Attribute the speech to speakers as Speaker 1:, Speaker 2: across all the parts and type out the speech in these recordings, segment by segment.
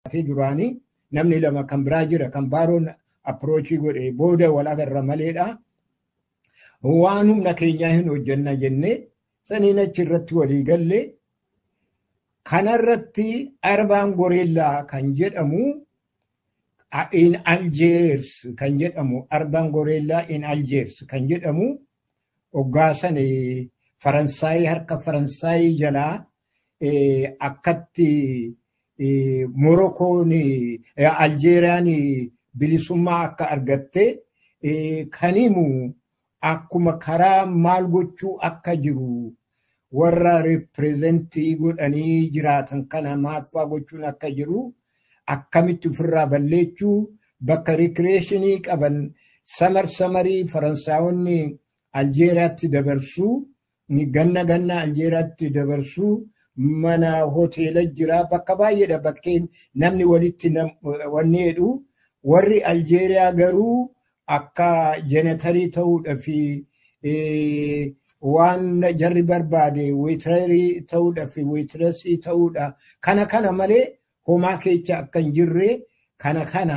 Speaker 1: qabatee duraanii namni lama kan biraa jira kan baaroon approachii godhe booda wal agarra maleedha. Waan humna keenyaa hin hojjenna jennee saniin achi irratti walii galle kanarratti arbaan goreellaa kan jedhamu in Aljeers kan jedhamu arbaan goreellaa in Aljeers kan jedhamu hoggaa Faransaayii harka Faransaayii jalaa akkatti Morokoon Aljeeriyaan bilisummaa akka argatte kan himu akkuma karaa maal gochuu akka jiru warra ripireezentii godhanii jiraatan kana maaffaa gochuun akka jiru akkamitti ofirraa balleechuu bakka rikreeshinii qaban samar samarii faransaawonni aljeeriyaatti dabarsuu ganna ganna aljeeriyaatti dabarsuu mana hoteela jira bakka baay'eedha bakkeen namni walitti wanni jedhu warri aljeeriyaa garuu akka jenetarii ta'uudha fi waan jarri barbaade weetireerii ta'uudha fi weetiresii ta'uudha kana kana malee homaa keessa akka hin jirre kana kana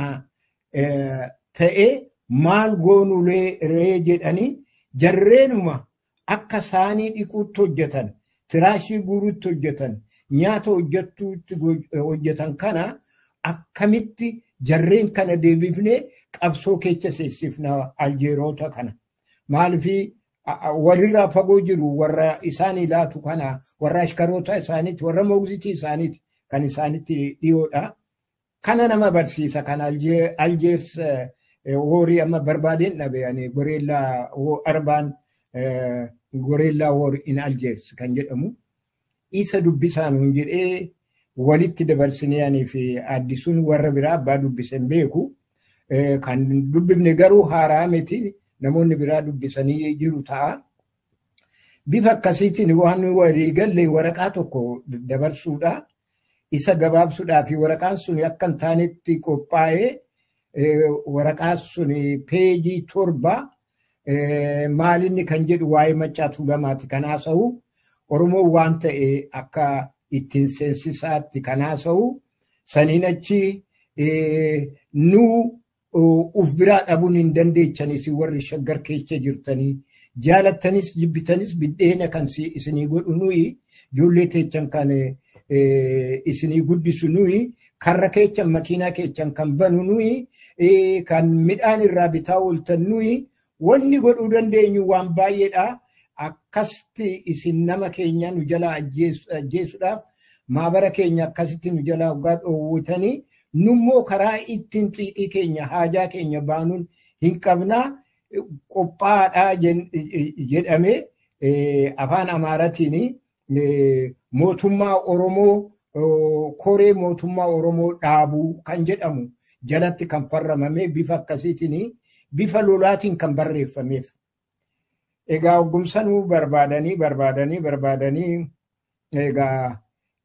Speaker 1: ta'e maal goonulee ree jedhanii jarreenuma akka saanii dhiquutti hojjetan tiraashii guuruutti hojjetan nyaata hojjettuutti hojjetan kana akkamitti jarreen kana deebifnee qabsoo keessa seensifna aljeerota kana maalifi walirraa fagoo jiru warra isaan ilaatu kana warra ashkaroota isaaniiti warra moogzitii isaaniiti kan isaanitti dhiyoodha. Kana nama barsiisa kan aljeers horii amma barbaadeen dhabe goreellaa arbaan goreellaa horii in aljeers kan jedhamu isa dubbisaan hin jedhee walitti dabarsinee fi addisuun warra biraa abbaa dubbisan beeku. Kan dubbifne garuu haaraa miti namoonni biraa dubbisanii jiru ta'a. Bifa akkasiitiin waan walii galle waraqaa tokko dabarsuudha. Isa gabaabsuudhaa fi waraqaan sun akka hin taanetti qophaa'ee waraqaan sun peejii torba maalinni kan jedhu waa'ee maccaa tuulamaati kan haasa'u. Oromoon waan ta'e akka ittiin seensisaatti kan haasa'u. Saniin achi nuu uf biraa dhabuun hin dandeechanis warri shaggar keessa jirtanii jaalattanis jibbitanis biddeena kan isinii godhu nuyi ijoollee teechan kan isinii guddisu nuyi karra keechan makiinaa keechan kan banu nuyi kan midhaan irraa bitaa ooltan nuyi wanni godhuu dandeenyu waan baay'eedha. Akkasti isin nama keenya nu jalaa ajjeesuudhaaf maabara keenya akkasitti nu jalaa waggaa dhoowwatanii nummoo karaa ittiin xiiqii keenya haajaa keenya baanuun hin qabnaa qophaadhaa jedhame afaan amaaratiin mootummaa Oromoo koree mootummaa Oromoo dhaabuu kan jedhamu jalatti kan farramame bifa akkasiitiin bifa lolaatiin kan barreeffameef. Egaa hoggumsanuu barbaadanii barbaadanii barbaadanii egaa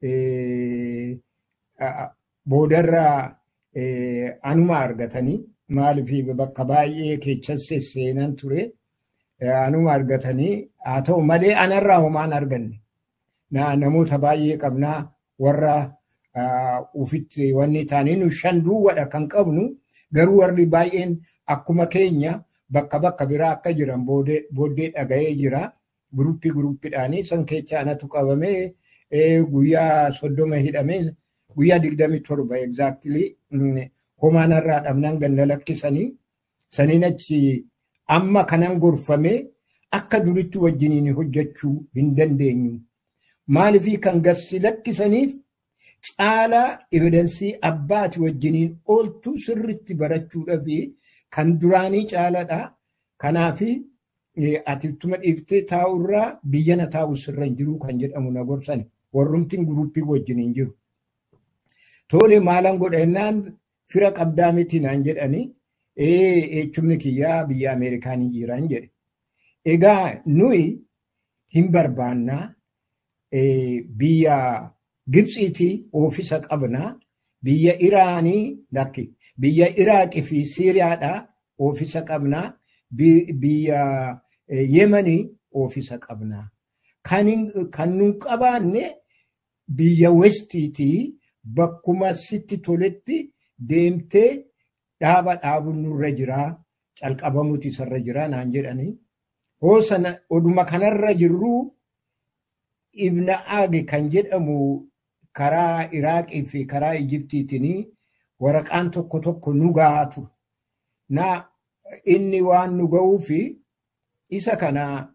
Speaker 1: boodarraa anuma argatanii maaliif bakka baay'ee keessas seenan ture anuma argatanii haa ta'u malee anarraa homaan arganne namoota baay'ee qabnaa warra ufitti wanni taanii nu shan duwwadha kan qabnu garuu warri baay'een akkuma keenya bakka bakka biraa akka jiran booddee dhaga'ee jira guruppii guruppiidhaanii san keessa anatu qabamee guyyaa soddoma hidhamee guyyaa digdami torba egzaaktilii homaanarraa dhabnaan ganna lakkisanii saniin achi amma kanan gorfamee akka duritti wajjiniin hojjechuu hin dandeenyu. Maaliifii kan gassi lakkisaniif caalaa evidensii abbaati wajjiniin ooltu sirritti barachuudhaa fi kan duraanii caaladha. Kanaafi ati ittuma dhiiftee taa'urraa biyyana taa'u sirra hin jiru kan jedhamu na gorsani. Warrumtiin guruppii wajjiniin jiru. Tole maalan godha jennaan fira qabdaa miti naan jedhani. Ee jechuun kiyyaa biyya Ameerikaanii jiran jedhe. Egaa nuyi hin barbaannaa biyya Gibxiitii oofisa qabnaa biyya Iraanii lakki biyya Iraaqii fi Siiriyaadhaa oofisa qabnaa biyya Yemanii oofisa qabnaa. Kan nun qabaanne biyya Westiitii bakkuma sitti toletti deemtee dhaaba dhaabuun nurra jiraa calqabamuuti isarra jiraa naan jedhanii. Hoo sana oduma kanarra jirruu ibna aage kan jedhamu karaa Iraaqii fi karaa Ijiptiitiin waraqaan tokko tokko nu gahaa ture. Na inni waan nu ga'uu fi isa kana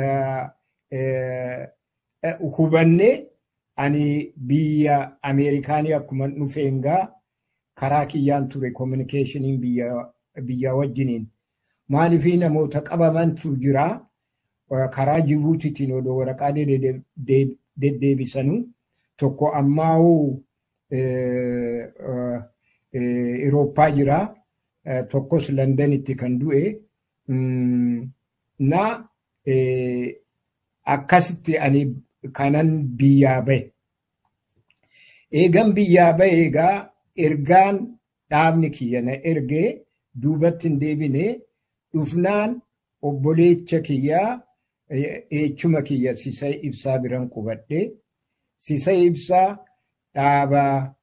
Speaker 1: hubannee ani biyya Ameerikaanii akkuma dhufeengaa karaa kiyyaan ture kominikeeshiniin biyya wajjiniin. Maaliifii namoota qabamantu jira karaa Jibuutiitiin odoo waraqaa deddeebisanu tokko ammaa'uu Irooppaa jira tokkos Londanitti kan du'e na akkasitti ani kanan biyyaa bahe. Eegan biyyaa bahe egaa ergaan dhaabni kiyya na ergee duubatti hin deebine dhufnaan obboleecha kiyyaa eechuma kiyya sisay ibsaa biran qubadhe. Sisay ibsaa dhaaba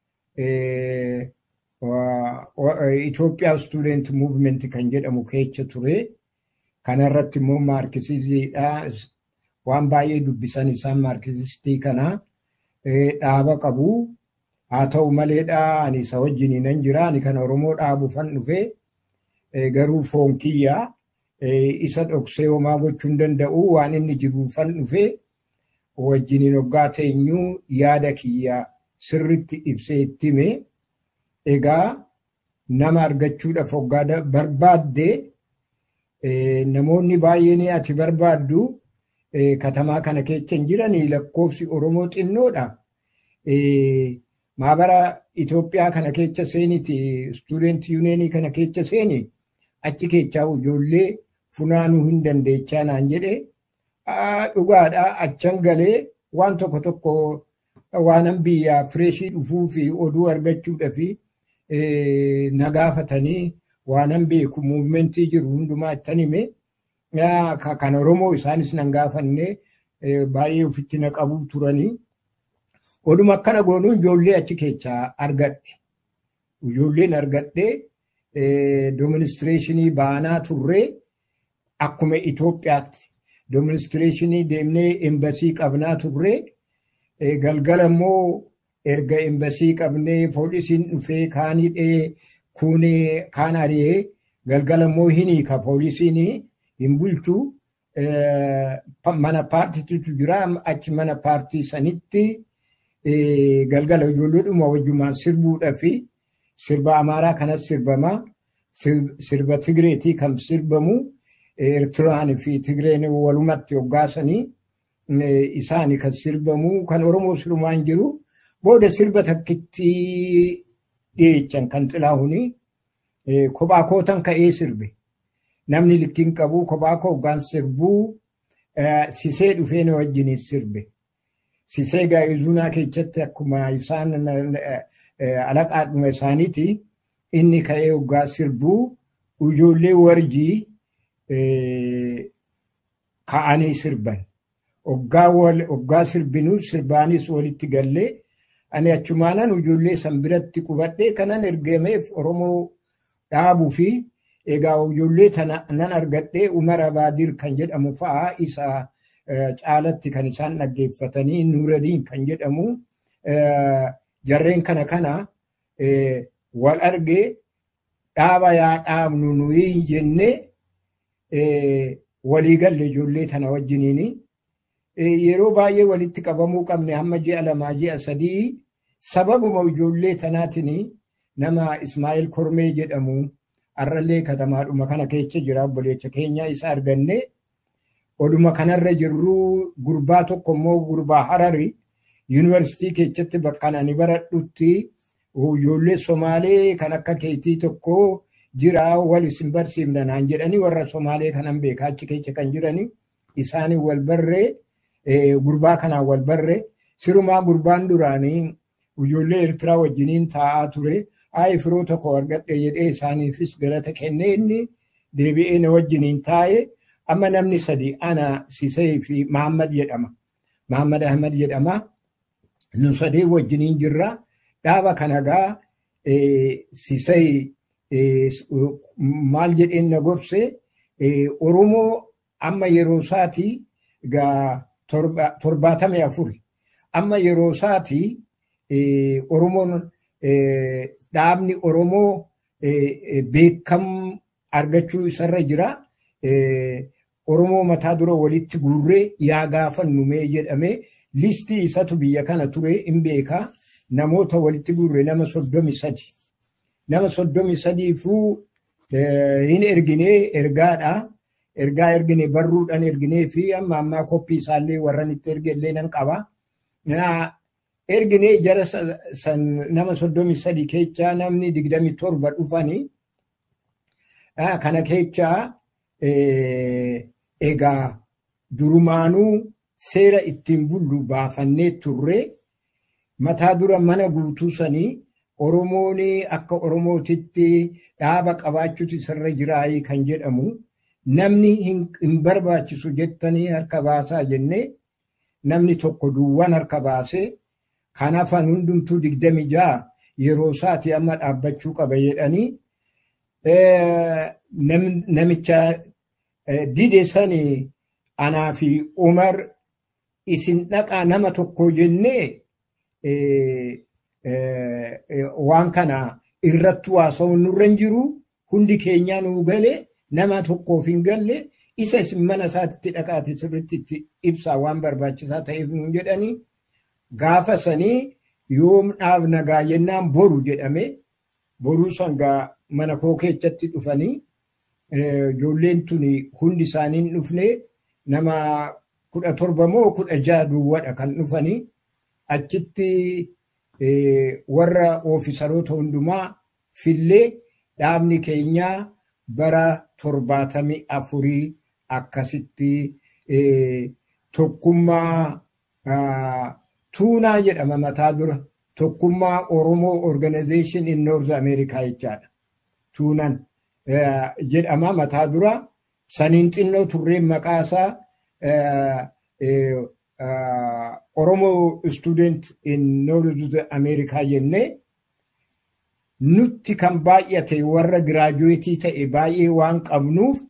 Speaker 1: Itoophiyaa Student Movement kan jedhamu keessa ture. Kanarratti immoo maarkisiisiidha. Waan baay'ee dubbisan isaan maarkisistii kana dhaaba qabu. Haa ta'u maleedha ani isa wajjin nan jira. Ani kan Oromoo dhaabuufan dhufe garuu foon kiyyaa isa dhoksee homaa gochuu hin danda'u waan inni jiruufan dhufe wajjiniin hoggaa teenyuu yaada kiyyaa sirritti ibsee itti hime. Egaa nama argachuudhaaf hoggaa barbaadde namoonni baay'een ati barbaaddu katamaa kana keessa hin jiranii lakkoofsi Oromoo xinnoodha. Maabara Itoophiyaa kana keessa seeniti student yuuneenii kana keessa seeni achi keessaa ijoollee funaanuu hin dandeechaa naan jedhe dhugaadha achan galee waan tokko tokko waanan biyyaa fireeshii dhufuu fi oduu argachuudha fi na gaafatanii waanan beeku muuvimentii jiru hundumaa ittan hime kan Oromoo isaanis nan gaafanne baay'ee ofitti na qabuu turanii. Oduma akkana goonuun ijoollee achi keessaa argadhe. Ijoolleen argadhe dooministireeshinii baanaa turree akkuma Itoophiyaatti dooministireeshinii deemnee embasii qabnaa turree galgala immoo erga embasii qabnee poolisiin dhufee kaan hidhee kuunee kaan ari'ee galgala immoo hin hiika poolisiin hin bulchu mana paartiitu jira achi mana paartii sanitti galgala ijoolleedhuma wajjumaan sirbuudhaa fi sirba amaaraa kanas sirbamaa sirba tigreetii kan sirbamu eertiraan fi tigreen walumatti hoggaasanii isaani kan sirbamu kan oromoo sirumaan jiru booda sirba takkitti dhiyeechan kan xilaahuni kophaa kootan ka'ee sirbe namni likkiin qabu kophaa koo hoggaan sirbuu sisee dhufee na wajjiniin sirbe. Sisee gaa'izunaa keessatti akkuma isaan alaqaadhuma isaaniiti inni ka'ee hoggaa sirbuu ijoollee warjii ka'anii sirban. Hoggaa sirbinuu sirbaanis walitti gallee ani achumaanan ijoollee san biratti qubadhee kanan ergameef Oromoo dhaabuu fi egaa ijoollee nan argadhee Umar Abaadir kan jedhamu fa'aa isa caalatti kan isaan dhaggeeffatanii Nuuradiin kan jedhamu jarreen kana kana wal argee dhaaba yaa dhaabnu nuyi jennee waliigalle ijoollee tana wajjiniini. Yeroo baay'ee walitti qabamuu qabne hamma ji'a lamaa ji'a sadii sababuma ijoollee tanaatiin nama Ismaa'eel Kormee jedhamu har'allee katamaadhuma kana keessa jira obboleecha keenya isa arganne oduma kanarra jirru gurbaa tokko immoo gurbaa harari yuunivarsiitii keessatti bakka ani baradhutti ijoollee somaalee kan akka keetii tokko jira wal isin barsiifna naan jedhanii warra somaalee kanan beekaa achi keessa kan jirani isaanii wal barree gurbaa kanaan wal barree sirumaa gurbaan duraanii ijoollee Eertiraa wajjiniin taa'aa ture. Aayi firoo tokko argadhe jedhee isaaniifis galata kennee inni deebi'ee na wajjiniin taa'e amma namni sadi ana Sisee fi Mahammad jedhama. Mahammad Ahmad jedhama. Nu sadee wajjiniin jirra. dhaaba kana gaa sisay maal jedheen na gorse Oromoo amma yeroo isaati gaa torbaatamii afuri amma yeroo isaati Oromoon dhaabni Oromoo beekam argachuu isarra jira. Oromoo mataa dura walitti guurree yaa gaafannu mee jedhamee listii isatu biyya kana ture hin beekaa namoota walitti guurre nama soddomi sadi. Nama soddomi sadiifuu hin erginee ergaadha. Ergaa ergine barruudhaan erginee fi amma ammaa koppii isaallee warran itti erge illee nan qaba. Erginee jara san nama soddomi sadi keechaa namni digdami torba dhufanii kana keechaa egaa durumaanuu seera ittiin bullu baafannee turre mataa dura mana guutuu sanii Oromoon akka Oromootitti dhaaba qabaachuutu isarra jiraayii kan jedhamu namni hin barbaachisu jettanii harka baasaa jennee namni tokko duwwan harka baasee kan hafan hundumtuu digdami ja'a yeroo isaati amma dhaabbachuu qaba jedhanii namicha dide sani anaa fi Umar isin dhaqaa nama tokko jennee waan kana irratti haasa'uun nurra hin jiru hundi keenyaa nuu galee nama tokkoof hin galle isa isin mana isaatitti dhaqaati sirritti itti ibsaa waan barbaachisaa ta'eef nuun jedhanii gaafa sanii yoom dhaabna gaa jennaan boru jedhame boruu sangaa mana koo keessatti dhufanii ijoolleen tun hundi isaanii hin dhufne nama kudha torba moo kudha ja'a duwwadha kan dhufanii achitti warra oofisaroota hundumaa fillee dhaabni keenyaa bara torbaatamii afurii akkasitti tokkummaa tuunaa jedhama mataa dura tokkummaa Oromoo Organization in North America jechaadha. Tuunan jedhama mataa dura saniin xinnoo turreen maqaasaa Oromoo Student in North America jennee nutti kan baay'ate warra giraajuweetii ta'e baay'ee waan qabnuuf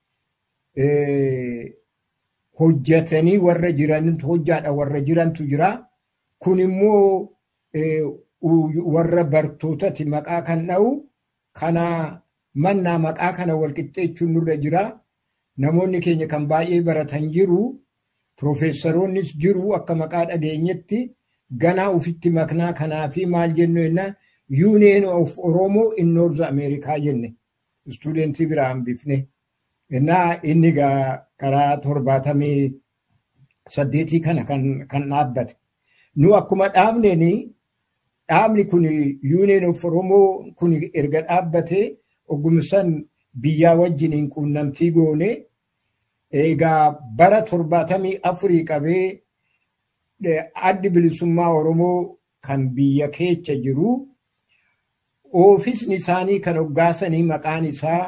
Speaker 1: hojjetanii warra jiran hojjaadha warra jirantu jira. Kun immoo warra bartootati maqaa kan dha'u kana mannaa maqaa kana walqixxeechuun nurra jira. Namoonni keenya kan baay'ee baratan jiru. Profeessaroonnis jiru akka maqaa dhageenyetti ganaa ufitti maknaa kanaa fi maal jennu jennaan Union of Oromo in North America jenne istuudentii biraa hambifne. Innaa inni karaa torbaatamii saddeetii kana kan dhaabbate. Nu akkuma dhaabneen dhaabni kun Union of Oromo kun erga dhaabbate oggumsan biyyaa wajjiniin quunnamtii goone egaa bara torbaatamii afurii qabee addi bilisummaa Oromoo kan biyya keessa jiru oofisni isaanii kan hoggaasanii maqaan isaa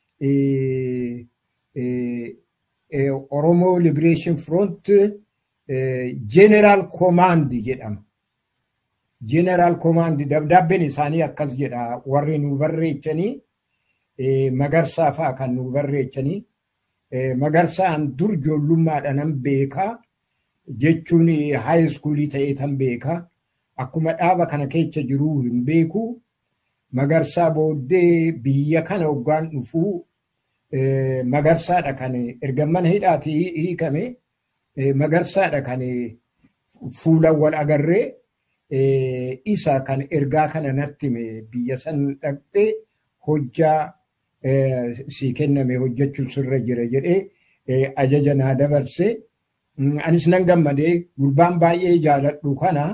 Speaker 1: Oromoo Liberation Front General Command jedhama. General Command dabdaabbeen isaanii akkas jedha warri nu barreechanii magarsaa fa'aa kan nu barreechanii magarsaan dur ijoollummaadhaan beekaa jechuun high schoolii ta'ee tan beekaa akkuma dhaaba kana keessa jiruu hin beeku magarsaa booddee biyya kana hoggaan dhufuu magarsaadha kan erga mana hidhaatii hiikame magarsaadha kan fuulan wal agarree isa kan ergaa kana natti hime biyya san dhaqxee hojjaa sii kenname hojjechuun sirra jira jedhee ajaja naa dabarse. Anis nan gammadee gurbaan baay'ee jaaladhu kana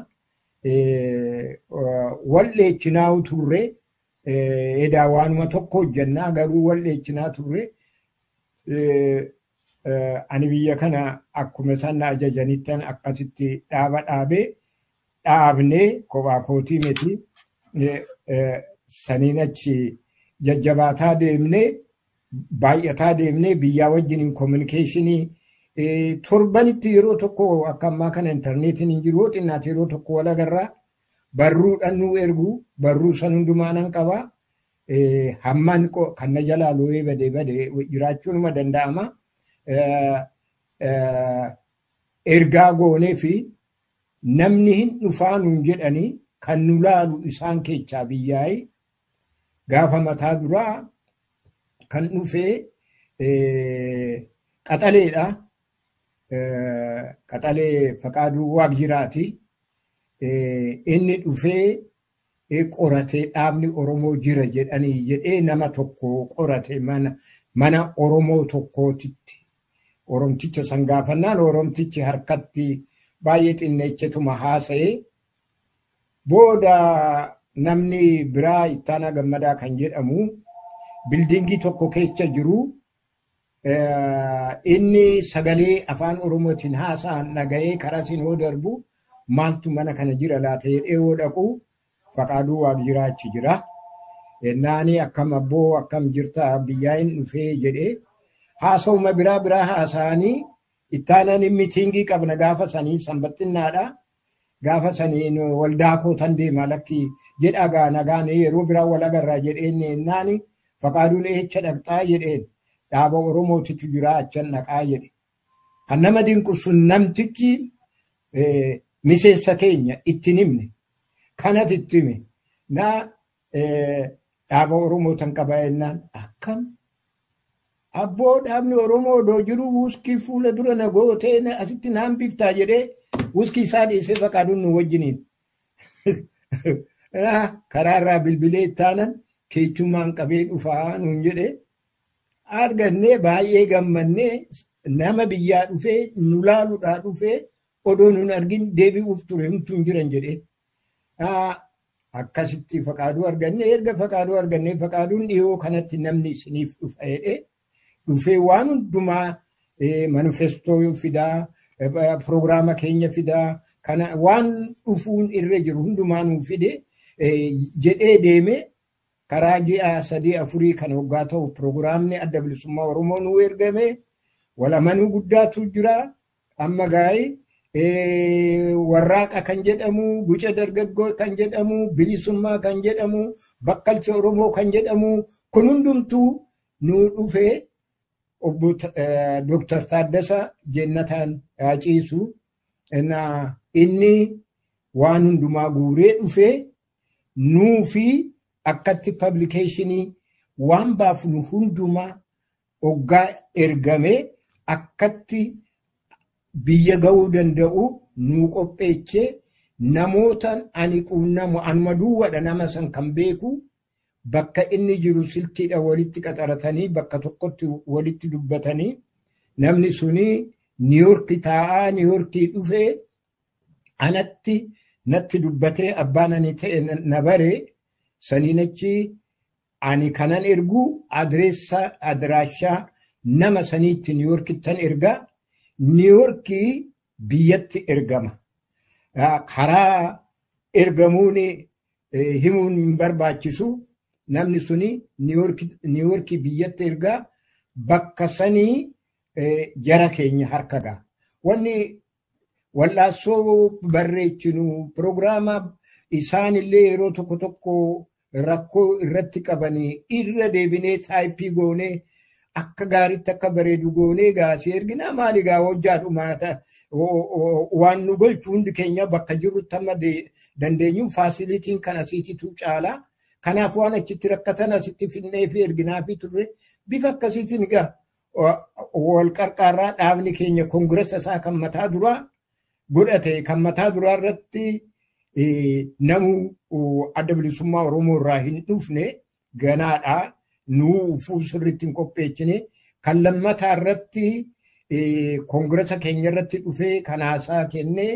Speaker 1: wal'eechinaa turre edaa waanuma tokko hojjannaa garuu wal'eechinaa turre ani biyya kana akkuma isaan na ajajanittan akkasitti dhaaba dhaabee dhaabnee kophaa kootii miti saniin achi jajjabaataa deemnee baay'ataa deemnee biyyaa wajjiniin koominikeeshinii torbanitti yeroo tokko akka ammaa kana intarneetiin hin jiru xinnaati yeroo tokko wal agarraa barruudhaan nu ergu barruu san hundumaa nan qaba. Hammaan kan na jalaa looyee badee badee jiraachuu numa danda'ama. Ergaa goonee fi namni hin dhufaa nuun jedhanii kan nu laalu isaan keessaa biyyaa'e gaafa mataa duraa kan dhufee qaxaleedha. Qaxalee faqaaduu waaq jiraati. Inni dhufee qoratee dhaabni Oromoo jira jedhanii jedhee nama tokko qorate mana Oromoo tokkootitti. Oromticha san gaafannaan Oromtichi harkatti baay'ee xinneechetuma haasa'ee booda namni biraa ittaanaa gammadaa kan jedhamu bildingii tokko keessa jiru inni sagalee afaan oromootiin haasa'an dhaga'ee karaa siin hoo darbu maaltu mana kana jira laata jedhee hoo dhaqu faqaaduu waaq jiraachi jira. Naani akkam abboo akkam jirta biyyaa hin dhufee jedhee haasa'uma biraa biraa haasa'anii ittaanaan miitingii qabna gaafa sanii sanbattinnaadha. Gaafa sanii waldaa kootan deema lakki jedha gaa nagaan yeroo biraa wal agarraa jedheen naani faqaaduun eecha dhaqxaa jedheen dhaaba Oromootitu jira achan dhaqaa jedhe. Kan nama dinqu sun namtichi miseensa keenya itti himne kanat itti hime naa dhaaba Oromootan qaba jennaan akkam abboo dhaabni Oromoo odoo jiru wuskii fuula dura na gootee asitti naan biftaa jedhee wuskii isaa dhiisee faqaaduun nu wajjiniin. Karaarraa bilbilee ittaanan keechummaan qabee dhufaa nuun jedhee argannee baay'ee gammannee nama biyyaa dhufee nu laaluudhaa dhufee odoo nun argin deebi'uuf ture humtuun jiran jedhee. Akkasitti faqaaduu argannee erga faqaaduu argannee faqaaduun dhiyoo kanatti namni isiniif dhufa jedhee dhufee waan hundumaa manifestoo fidaa piroogiraama keenya fidaa kana waan dhufuun irra jiru hundumaa nuu fide jedhee deeme karaa ji'a sadii afurii kan waggaa ta'u piroogiraamni adda bilisummaa oromoo nuu ergame walamanuu guddaatu jira amma gaa'ee warraaqa kan jedhamu guca dargaggoo kan jedhamu bilisummaa kan jedhamu bakkalcha oromoo kan jedhamu kun hundumtuu nuu dhufee obbo Dr. Taaddasa Jennataan Ciisu inni waan hundumaa guuree dhufee nuu fi akkatti pablikeeshinii waan baafnu hundumaa oggaa ergame akkatti biyya ga'uu danda'u nuu qopheechee namootaan ani quunnamu anuma duwwadha nama san kan beeku bakka inni jiru silkiidha walitti qaxaratanii bakka tokkotti walitti dubbatanii namni suni niiyorki taa'aa niiyorkii dhufee anatti natti dubbatee abbaan ani ta'e na bare saniin achi ani kanan ergu adreessa adiraashaa nama saniitti niiyorkittan ergaa niiyorkii biyyatti ergama karaa ergamuun himuun hin barbaachisu namni suni niiworkii biyyatti ergaa bakka sanii jara keenya harka ga'a. Wanni wal'aansoo barreechinu piroogiraama isaanillee yeroo tokko tokko rakkoo irratti qabanii irra deebinee taayippii goonee akka gaariitti akka bareedu goonee gaasii erginaa maali gaa hojjaadhumaata waan nu golchu hundi keenya bakka jirrutti amma dandeenyu faasilitiin kan asiititu caalaa. Kanaaf waan achitti rakkatan asitti finnee fi erginaa fi turre bifa akkasiitiin egaa wal qarqaarraa dhaabni keenya koongiressa isaa kan mataa duraa godhate kan mataa duraa irratti namu adda bilisummaa Oromoo irraa hin dhufne ganaadhaa nuu ufuu sirriitti hin qopheechine kan lammataa irratti koongiressa keenya irratti dhufee kan haasaa kennee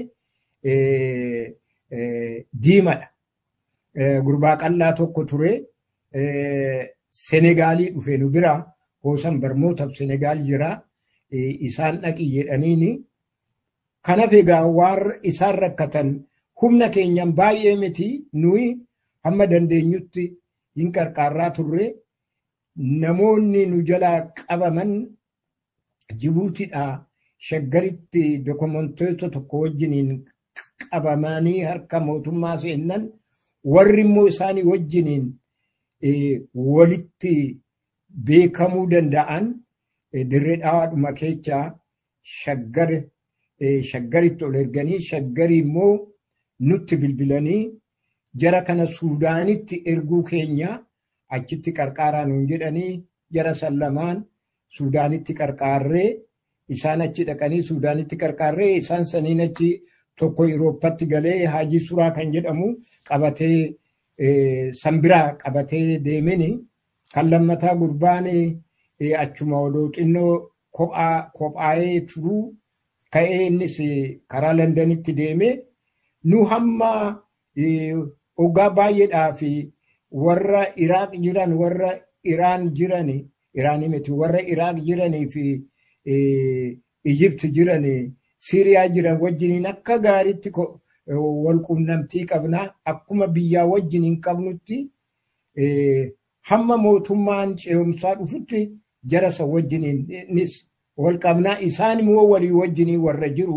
Speaker 1: diimadha. gurbaa qal'aa tokko ture Senegaalii dhufe nu bira hoosan barmootaaf Senegaal jira isaan dhaqi jedhaniini kanaaf egaa waan isaan rakkatan humna keenyan baay'ee miti nuyi hamma dandeenyutti hin qarqaarraa turre namoonni nu jalaa qabaman Jibuutidhaa shaggaritti dokumentoota tokko wajjiniin qabamanii harka mootummaa seennan warri immoo isaanii wajjiniin walitti beekamuu danda'an dirree dhawaadhuma keessaa shaggar shaggaritti ol erganii shaggarii immoo nutti bilbilanii jara kana suudaanitti erguu keenya achitti qarqaaraa nuun jedhanii jara san lamaan suudaanitti qarqaarree isaan achi dhaqanii suudaanitti qarqaarree isaan saniin achi tokko Irooppatti galee haajii suraa kan jedhamu qabatee sanbiraa qabatee deemini kan lammataa gurbaan achuma odoo xinnoo kophaa'ee turuu ka'ee innis karaa Londanitti deeme nu hamma waggaa baay'eedhaa fi warra Iraaq jiran warra Iraan jiran Iraanii miti warra Iraaq jiranii fi Ijipti jiran Siiriyaa jiran wajjiniin akka gaariitti wal quunnamtii qabna akkuma biyyaa wajjiniin qabnutti hamma mootummaan ce'umsaa dhufutti jarasa wajjiniinis wal qabnaa isaan immoo walii wajjinii warra jiru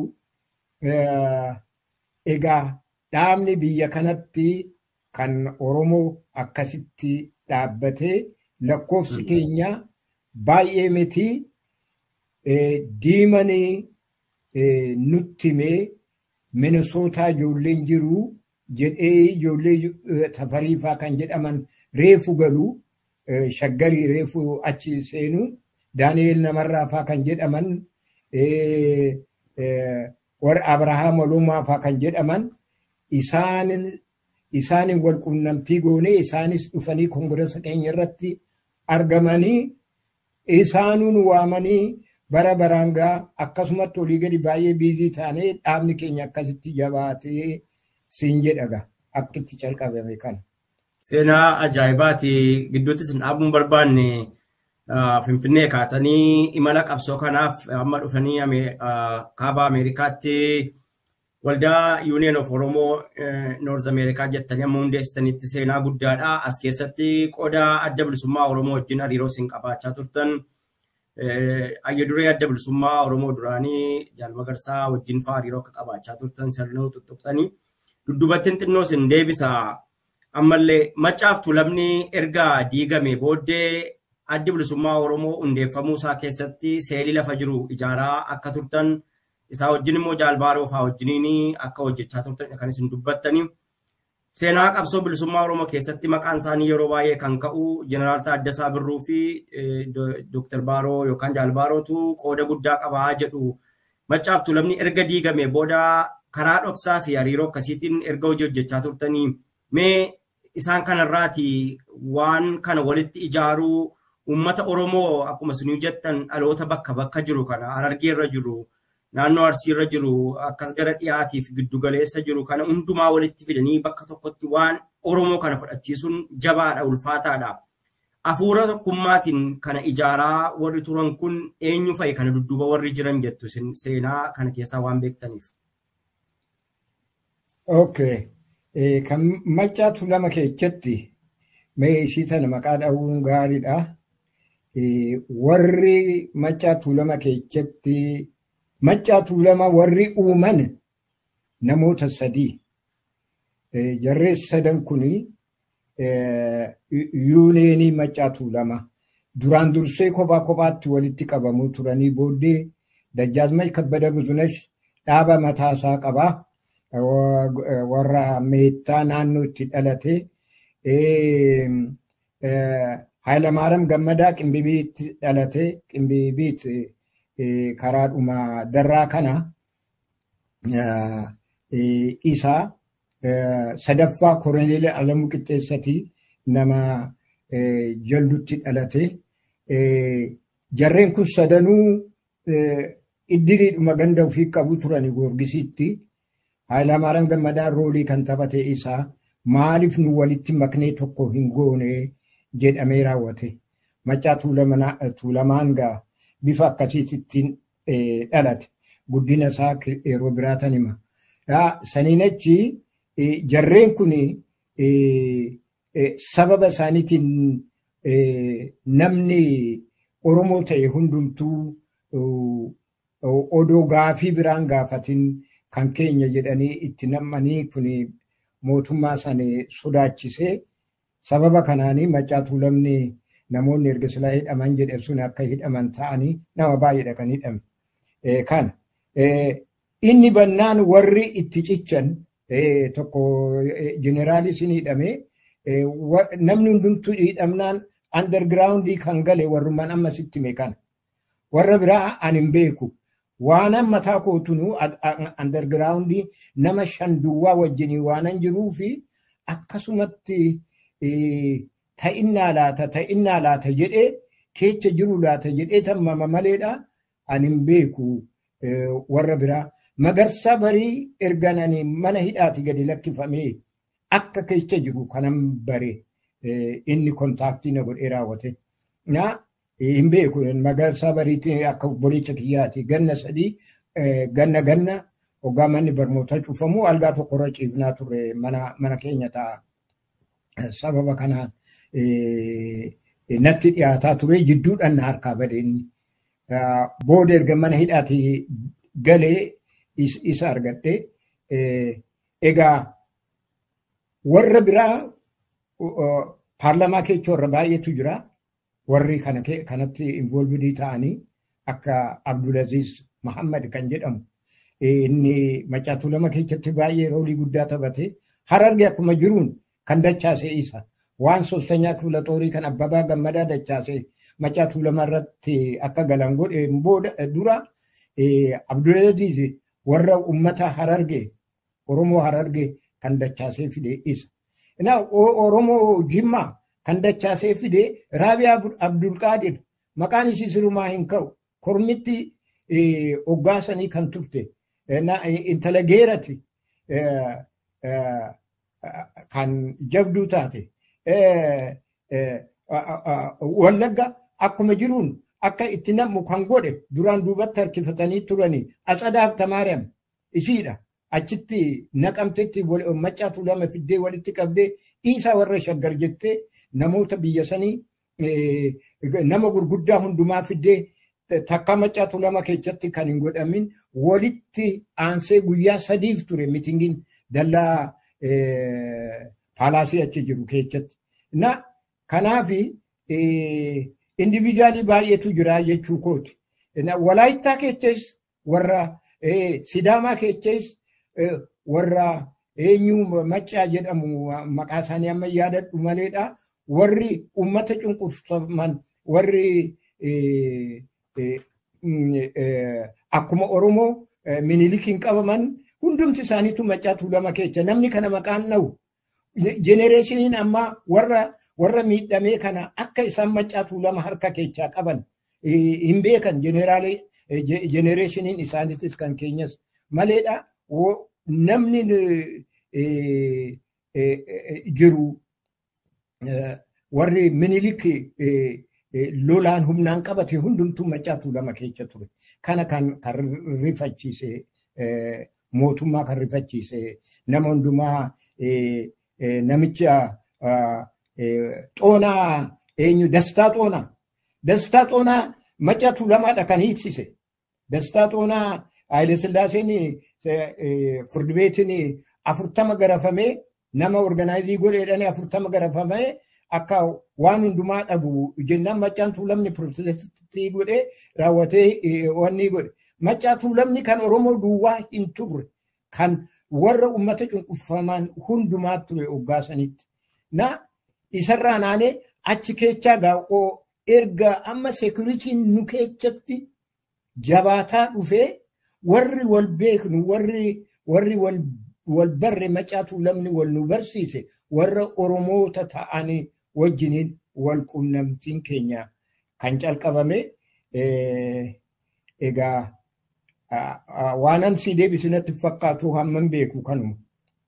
Speaker 1: egaa dhaabni biyya kanatti kan Oromoo akkasitti dhaabbatee lakkoofsi keenya baay'ee miti diimanii nutti himee minisootaa ijoolleen jiru jedhee ijoollee tafariifaa kan jedhaman reefu galuu shaggarii reefu achi seenu daani'eel namarraafaa kan jedhaman warra abrahaam walumaafaa kan jedhaman isaanin wal quunnamtii goonee isaanis dhufanii koongiresa keenya irratti argamanii isaanuun waamanii bara baraan gaa akkasumatti olii gadi baay'ee biizii taanee dhaabni keenya akkasitti jabaatee siin jedhaga akkitti calqabame kana.
Speaker 2: Seenaa ajaa'ibaati gidduutti isin dhaabuun barbaanne Finfinnee kaatanii imala qabsoo kanaaf amma dhufanii kaaba Ameerikaatti waldaa Union of Oromoo North Ameerikaa jettanii amma hundeessitanitti seenaa guddaadha. As keessatti qooda adda bilisummaa Oromoo wajjin hariiroo isin qabaachaa turtan. Ayya duree adda bilisummaa Oromoo duraanii jaalmagarsaa wajjin fa'aa hariiroo akka qabaachaa turtan sirnuu tuttuqxanii. Duddubattiin xinnoo isin deebisa. Ammallee maccaaf tuulamni erga diigame booddee addi bilisummaa Oromoo hundeeffamuu isaa keessatti seelii lafa jiru ijaaraa akka turtan isaa wajjin immoo jaalbaaroo fa'aa wajjiniin akka hojjechaa turtan kan isin dubbattanii. Seenaa qabsoo bilisummaa Oromoo keessatti maqaan isaanii yeroo baay'ee kan ka'u Jeneraal Taaddasaa Birruu fi Dooktar Baaroo yookaan Jaalbaarootu qooda guddaa qabaa jedhu. Maccaaf tuulamni erga diigame booda karaa dhoksaa fi hariiroo akkasiitiin erga hojii hojjechaa turtanii mee isaan kanarraati waan kana walitti ijaaruu uummata Oromoo akkuma isin jettan dhaloota bakka bakka jiru kana Harargee irra jiru naannoo Arsii irra jiru akkas gara dhiyaatiif giddugaleessa jiru kana hundumaa walitti fidanii bakka tokkotti waan Oromoo kana fudhachiisuun jabaadha ulfaataadha. Hafuura tokkummaatiin kana ijaaraa warri turan kun eenyu fa'i kana dudduuba warri jiran jettu seenaa kana keessaa waan beektaniif.
Speaker 1: Okay. Kan maccaatu lama keessatti mee ishii sana maqaa dha'uun gaariidha. Warri maccaatu lama keessatti maccaatu lama warri uuman namoota sadii. Jarreen sadan kuni yuuneenii maccaatu lama. Duraan dursee kophaa kophaatti walitti qabamuu turanii booddee Dajjaazmach Kabbada Buzunash dhaaba mataasaa qabaa. warra meettaa naannoo itti dhalate Haayilamaaram Gammadaa Qimbibiitti dhalate Qimbibiit karaadhuma darraa kana isaa sadaffaa Koroneel Alamuu Qixxeessatii nama jaldutti dhalate jarreen kun sadanuu iddiriidhuma ganda ofii qabu turani goorgisiitti. Haayilamaaram Gammadaa roolii kan taphate isaa maaliif nu walitti maknee tokko hin goone jedhamee raawwate. Maccaa tuulamaan gaa bifa akkasiittiin dhalate. Guddina isaa yeroo biraatan hima. Saniin achi jarreen kun sababa isaaniitiin namni Oromoo ta'e hundumtuu odoo gaafii biraan gaafatin kan keenya jedhanii itti nammanii kun mootummaa sana sodaachisee sababa kanaanii Maccaa Tuulamni namoonni erga silaa hidhaman jedhe sun akka hidhaman ta'anii nama baay'eedha kan hidhame. Kana inni bannaan warri itti cichan tokko jeneraalii sin hidhame namni hundumtuu hidhamnaan undergroundii kan gale warrummaan amma sitti hime kana. Warra biraa ani hin beeku. Waanan mataa kootunuu undergroundii nama shan duwwaa wajjinii waanan jiruu fi akkasumatti ta'innaa laata ta'innaa laata jedhee keessa jiru laata jedhee tammama maleedha ani hin beeku warra biraa. Magarsaa barii ergananii mana hidhaati gadi lakkifamee akka keessa jiru kanan bare inni kontaaktii na godhee raawwate. Na hin beeku magarsaa bariitti akka bolicha kiyyaati ganna sadii ganna ganna hoggaa manni barnootaa cufamu algaa tokkorra ciifnaa turre mana keenya ta'a. Sababa kanaan natti dhiyaataa ture jidduudhaan na harkaa bade inni. Booda erga mana hidhaati galee isa argadhe. Egaa warra biraa paarlamaa keessa warra baay'eetu jira. Warri kanatti involvidii ta'anii akka Abdulaziz Muhammad kan jedhamu. Inni Maccaa Tuulamaa keessatti baay'ee roolii guddaa taphate. Hararge akkuma jiruun kan dachaase isa. Waan soostanyaa tuula xoorii kan Abbabaa Gammadaa dachaase Maccaa Tuulamaa irratti akka galan godhe booda dura Abdulaziz warra ummata hararge Oromoo hararge kan dachaasee fide isa. Oromoo Jimmaa kan dachaasee fide Raabiyaa Abdulqaadir maqaan ishii sirumaa hin ka'u kormitti hoggaasanii kan turte intala geerati kan jabduu taate wallagga akkuma jiruun akka itti nammu kan godhe duraan duubatti harkifatanii turanii Atsadaaf Tamaariyaam ishiidha. Achitti naqamtetti Maccaa Tuulamaa fiddee walitti qabdee dhiisaa warra shaggar jettee namoota biyya sanii nama gurguddaa hundumaa fiddee takka Maccaa Tuulamaa keessatti kan hin godhamin walitti aansee guyyaa sadiif ture mitingiin dallaa paalaasii achi jiru keessatti. Na kanaafi indiviidiyaalii baay'eetu jira jechuu kooti. Walaayittaa keessas warra Sidaamaa keessas warra eenyu maccaa jedhamu maqaa isaanii amma yaadadhu maleedha. Warri uummata cunqurfaman warri akkuma Oromoo minilikiin qabaman hundumti isaaniitu Maccaa Tuulamaa keessa namni kana maqaan dha'u. Jenereeshiniin ammaa warra warra miidhamee kana akka isaan Maccaa Tuulamaa harka keessaa qaban hin beekan jenereeshiniin isaaniitis kan keenyas maleedha. Namni jiru warri minilik lolaan humnaan qabate hundumtuu Maccaa Tuulamaa keessa ture. Kana kan rifachiise mootummaa kan rifachiise nama hundumaa namicha xoonaa eenyu dastaa xoonaa. Dastaa xoonaa Maccaa Tuulamaadha kan hiiksise. Dastaa xoonaa Haayile Sillaaseen firdi beetiin afurtama garafamee nama organaayizii godheedhanii afurtama garafamee akka waan hundumaa dhabu jennaan Maccaan Tuulamni pirootestii godhee raawwatee wanni godhe. Maccaa Tuulamni kan Oromoo duwwaa hin turre kan warra uummata cunqurfaman hundumaa ture hoggaasanitti. Na isarraa naanee achi keechaa gaa'oo erga amma seekuritiin nu keessatti jabaataa dhufee warri wal beeknu warri warri wal barre Maccaa Tuulamni wal nu barsiise warra Oromoota ta'anii wajjiniin wal qunnamtiin keenya kan calqabame egaa waanan si deebisinatti fakkaatu hamman beeku kanuma.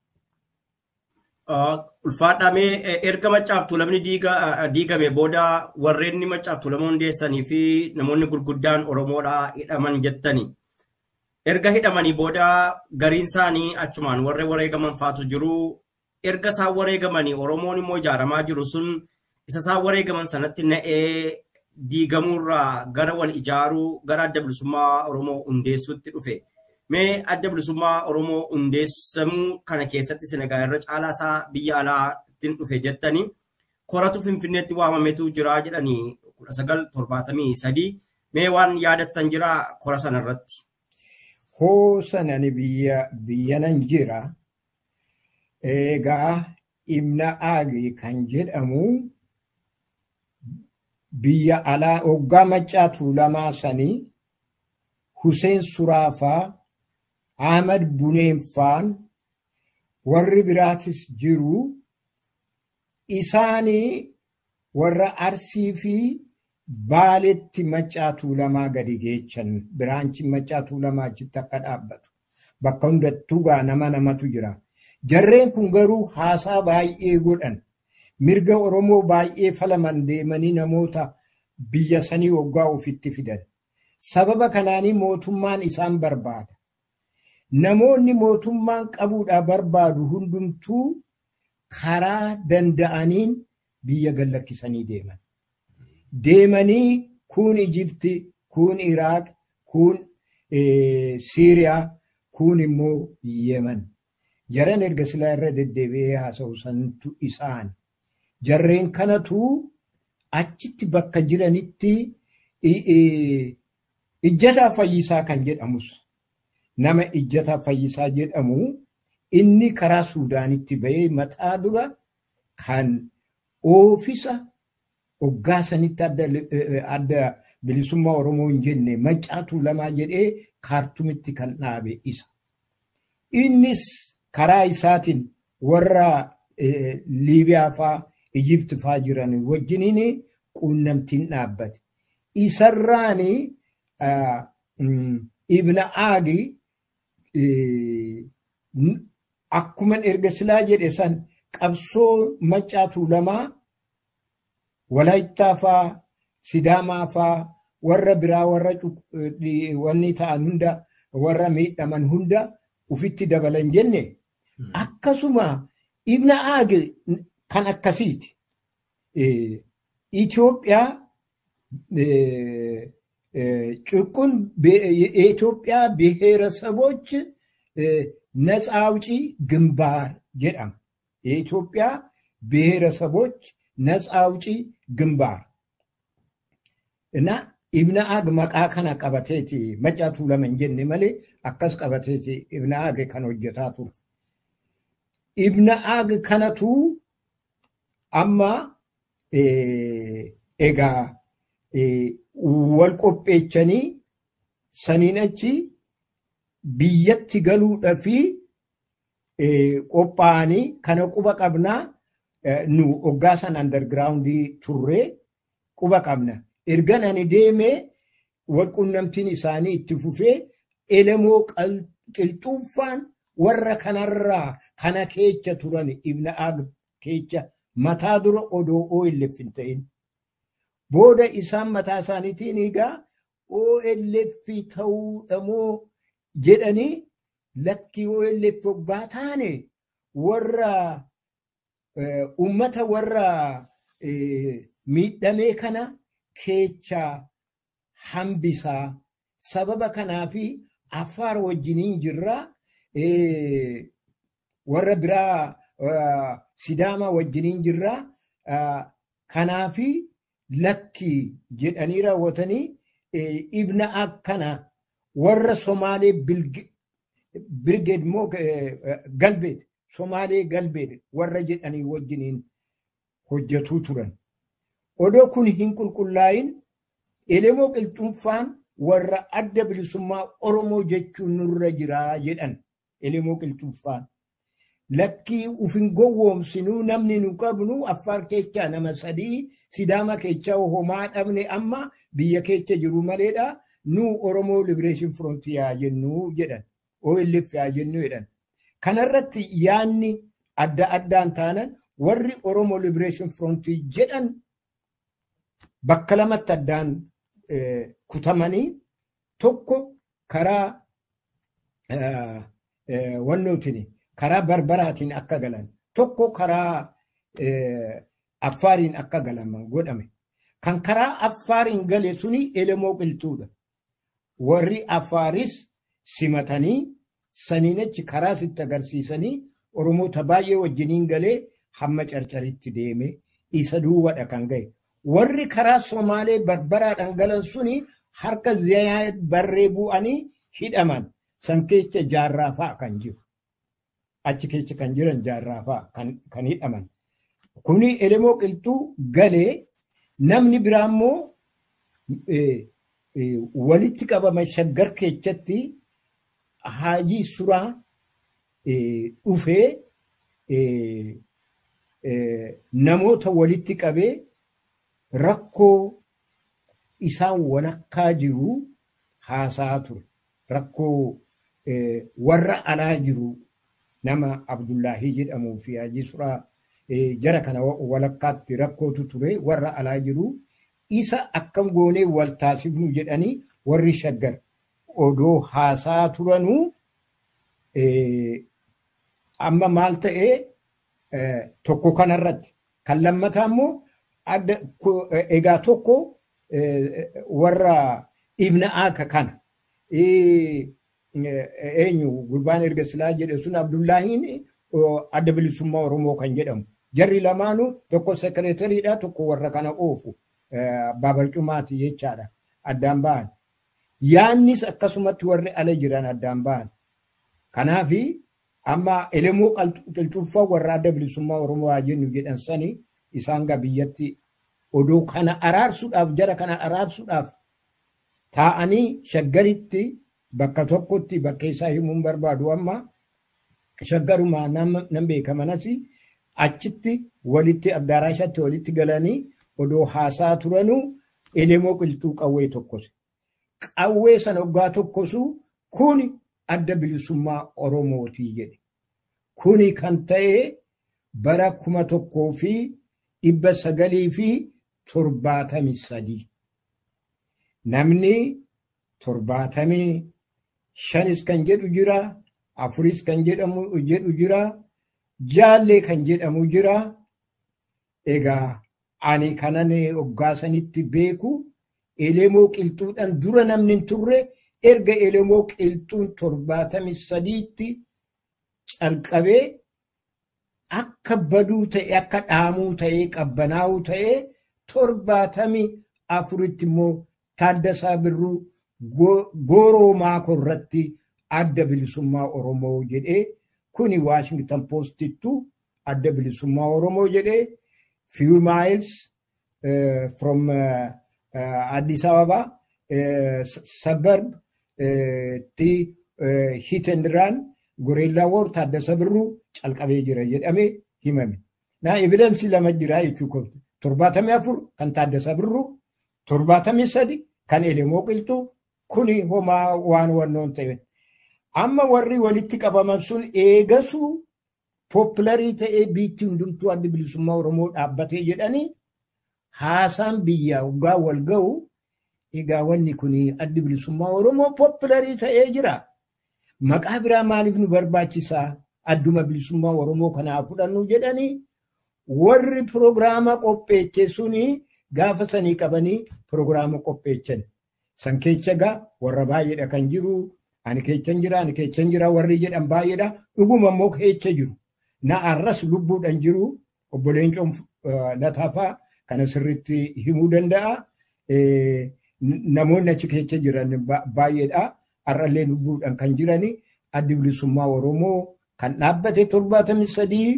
Speaker 2: Ulfaadhamee erga Maccaa Tuulamni diigame booda warreen Maccaa Tuulama hundeessanii fi namoonni gurguddaan Oromoodhaa hidhaman jettani. Erga hidhamanii booda gariin isaanii achumaan warra wareegaman faatu jiru. Erga isaan wareegamanii Oromoon immoo ijaaramaa jiru sun isa isaan wareegaman sanatti na'ee diigamuurraa gara wal ijaaruu gara adda bilisummaa Oromoo hundeessuutti dhufe. Mee adda bilisummaa Oromoo hundeessamuu kana keessatti Senegaal irra caalaa isaa biyya alaattiin dhufe jettanii koratu Finfinneetti waamametu jira jedhanii kudha sagal torbaatamii sadii. Mee waan yaadattan jira kora sana irratti?
Speaker 1: Hoo sanani biyya biyyanan jira. Egaa Ibna Aagi kan jedhamu biyya alaa hoggaa maccaa tuulamaa sanii Huseen Suraafaa Ahmad Buneeffaan warri biraatis jiru isaanii warra Arsii fi Baaletti maccaa tuulamaa gadi geechan biraanchi maccaa tuulamaa achitti akka dhaabbatu bakka hundattuu gaa nama namatu jira. Jarreen kun garuu haasaa baay'ee godhan mirga Oromoo baay'ee falaman deemanii namoota biyya sanii waggaa ofitti fidan. Sababa kanaanii mootummaan isaan barbaada. Namoonni mootummaan qabuudhaa barbaadu hundumtuu karaa danda'aniin biyya gallakkisanii deeman. Deemanii kun Ijipti, kun Iraaq, kun Siiriyaa, kun immoo Yemen. Jaran erga silaa irra deddeebi'ee haasa'u santu isaan. Jarreen kanatu achitti bakka jiranitti ijjataa fayyisaa kan jedhamus nama ijjataa fayyisaa jedhamu inni karaa Suudaanitti bahee mataa dura kan oofisa hoggaa sanitti adda bilisummaa Oromoo hin jenne maccaa tuulamaa jedhee kaartumitti kan dhaabe isa. Innis karaa isaatiin warra Liibiyaa faa Ijipti faa jiran wajjiniin quunnamtiin dhaabbate. Isarraan Ibna Aagi akkuma erga silaa jedhe san qabsoo maccaa tuulamaa Walaayittaa faa Sidaamaa faa warra biraa warra wanni ta'an hunda warra miidhaman hunda ufitti dabalan jenne akkasuma ibna aage kan akkasiiti. Itoophiyaa ጭቁን የኢትዮጵያ ብሔረሰቦች ነፃ አውጪ ግንባር ጀዳም የኢትዮጵያ ብሔረሰቦች ነፃ አውጪ ግንባር እና ibna aag maqaa kana qabateeti macaatu lama hin jenne malee akkas qabateeti ibna aag kan hojjetaa ture. Ibna aag kanatu amma egaa wal qopheechanii saniin achi biyyatti galuudha fi qophaa'anii kana quba qabnaa nu hoggaa san andargiraawundii turree quba qabna. ergan ani deemee walqunnamtiin isaanii itti fufee elemoo qilxuuffaan warra kanarraa kana keecha turan ibna aag keecha mataa dura odoo OLF hin ta'in. Booda isaan mataa isaaniitiin egaa OLF ta'uudhamoo jedhanii lakkii OLF hoggaa taane warra ummata warra miidhamee kana keechaa hambisaa sababa kanaafi affaar wajjiniin jirraa warra biraa sidaama wajjiniin jirraa kanaafi lakki jedhanii raawwatanii ibna akkana warra somaalee birgeed moo galbeed somaalee galbeed warra jedhanii wajjiniin hojjetuu turan. odoo kun hin qulqullaa'in elemoo qilxuunfaan warra adda bilisummaa Oromoo jechuun nurra jiraa jedhan elemoo qilxuunfaan. Lakkii ufin gowwoomsinuu namni nu qabnu affaar keechaa nama sadii sidaama keechaa homaa dhabne amma biyya keessa jiru maleedha nu Oromoo Liberation Front yaa jennu jedhan OLF yaa jennu jedhan. Kanarratti yaanni adda addaan taanan warri Oromoo Liberation Front jedhan bakka lamatti addaan kutamanii tokko karaa wannootiin karaa barbaraatiin akka galan tokko karaa affaariin akka galaman godhame. Kan karaa affaariin gale suni elemoo qilxuudha. Warri affaaris simatanii saniin achi karaa sitti agarsiisanii Oromoota baay'ee wajjiniin galee hamma carcaritti deeme isa duwwadha kan ga'e. Warri karaa Somaalee barbaraadhaan galan suni harka Ziyaad barree bu'anii hidhaman san keessa jaarraa fa'a kan jiru. Achi keessa kan jiran jaarraa fa'a kan hidhaman. Kuni elemoo qilxuu galee namni biraa immoo walitti qabama shaggar keessatti haajii suraa dhufee namoota walitti qabee rakkoo isaan walakkaa jiru haasaa ture. Rakkoo warra alaa jiru nama Abdullaahii jedhamuu fi haajii suraa jara kana walakkaatti rakkootu ture warra alaa jiru. Isa akkam goonee wal taasifnu jedhanii warri shaggar odoo haasaa turanuu amma maal ta'ee tokko kanarratti kan lammataa immoo egaa tokko warra ibna aaka kana eenyu gurbaan erga silaa jedhe sun abdullaahiin adda bilisummaa oromoo kan jedhamu jarri lamaanuu tokko sekereetariidha tokko warra kana oofu baabarcumaati jechaadha addaan ba'an yaannis akkasumatti warri ala jiran addaan ba'an kanaafi amma elemoo qilxuffaa warra adda bilisummaa oromoo haa jennu jedhan sani isaan gaa biyyatti odoo kana araarsuudhaaf jara kana araarsuudhaaf taa'anii shaggaritti bakka tokkotti bakka isaa himuun barbaadu amma shaggarumaa nan beeka manas achitti walitti addaraashatti walitti galanii odoo haasaa turanuu elemoo qilxuu qawwee tokkose. Qawwee sana waggaa tokkosu kun adda bilisummaa Oromootii jedhe. Kuni kan ta'e bara kuma tokkoo fi dhibba sagalii fi torbaatamii sadii. Namni torbaatamii shanis kan jedhu jira, afuris kan jedhamu jedhu jira, jaallee kan jedhamu jira. Egaa ani kanan hoggaasanitti beeku elemoo qilxuudhaan dura namni hin turre erga elemoo qilxuun torbaatamii sadiitti calqabee akka baduu ta'e akka dhaamuu ta'e qabbanaa'uu ta'e torbaatamii afuritti immoo Taaddasaa Birruu gooroo maako irratti adda bilisummaa Oromoo jedhee kuni Waashingtan Poostittu adda bilisummaa Oromoo jedhee few miles uh, from uh, uh, Addis Ababa uh, suburb uh, ti uh, hit and run gorilla war Taaddasa Birruu calqabee jira jedhamee himame. Na evidensii lama jira jechuudha. Torbaatamii afur kan Taaddasa Birruu, torbaatamii sadi kan Elemoo Qilxuu kuni homaa waan wannoon ta'e. Amma warri walitti qabaman sun eegasuu pooppilarii ta'ee biitti hundumtuu adda bilisummaa Oromoo dhaabbatee jedhanii haasaan biyyaa waggaa wal ga'u egaa wanni kun adda bilisummaa Oromoo pooppilarii ta'ee jira. Maqaa biraa maaliif nu barbaachisaa adduma bilisummaa Oromoo kanaa fudhannu jedhanii warri piroogiraama qopheeche suni gaafa sanii qabanii piroogiraama qopheechan. San keessa egaa warra baay'eedha kan jiru. Ani keechan jira, ani keechan jira warri jedhan baay'eedha. Dhuguma immoo keecha jiru. Na arras lubbuudhaan jiru obboleen lataafaa kana sirriitti himuu danda'a. Namoonni achi keessa jiran baay'eedha. Har'allee lubbuudhaan kan jirani addi bilisummaa Oromoo kan dhaabbate torbaatamii sadii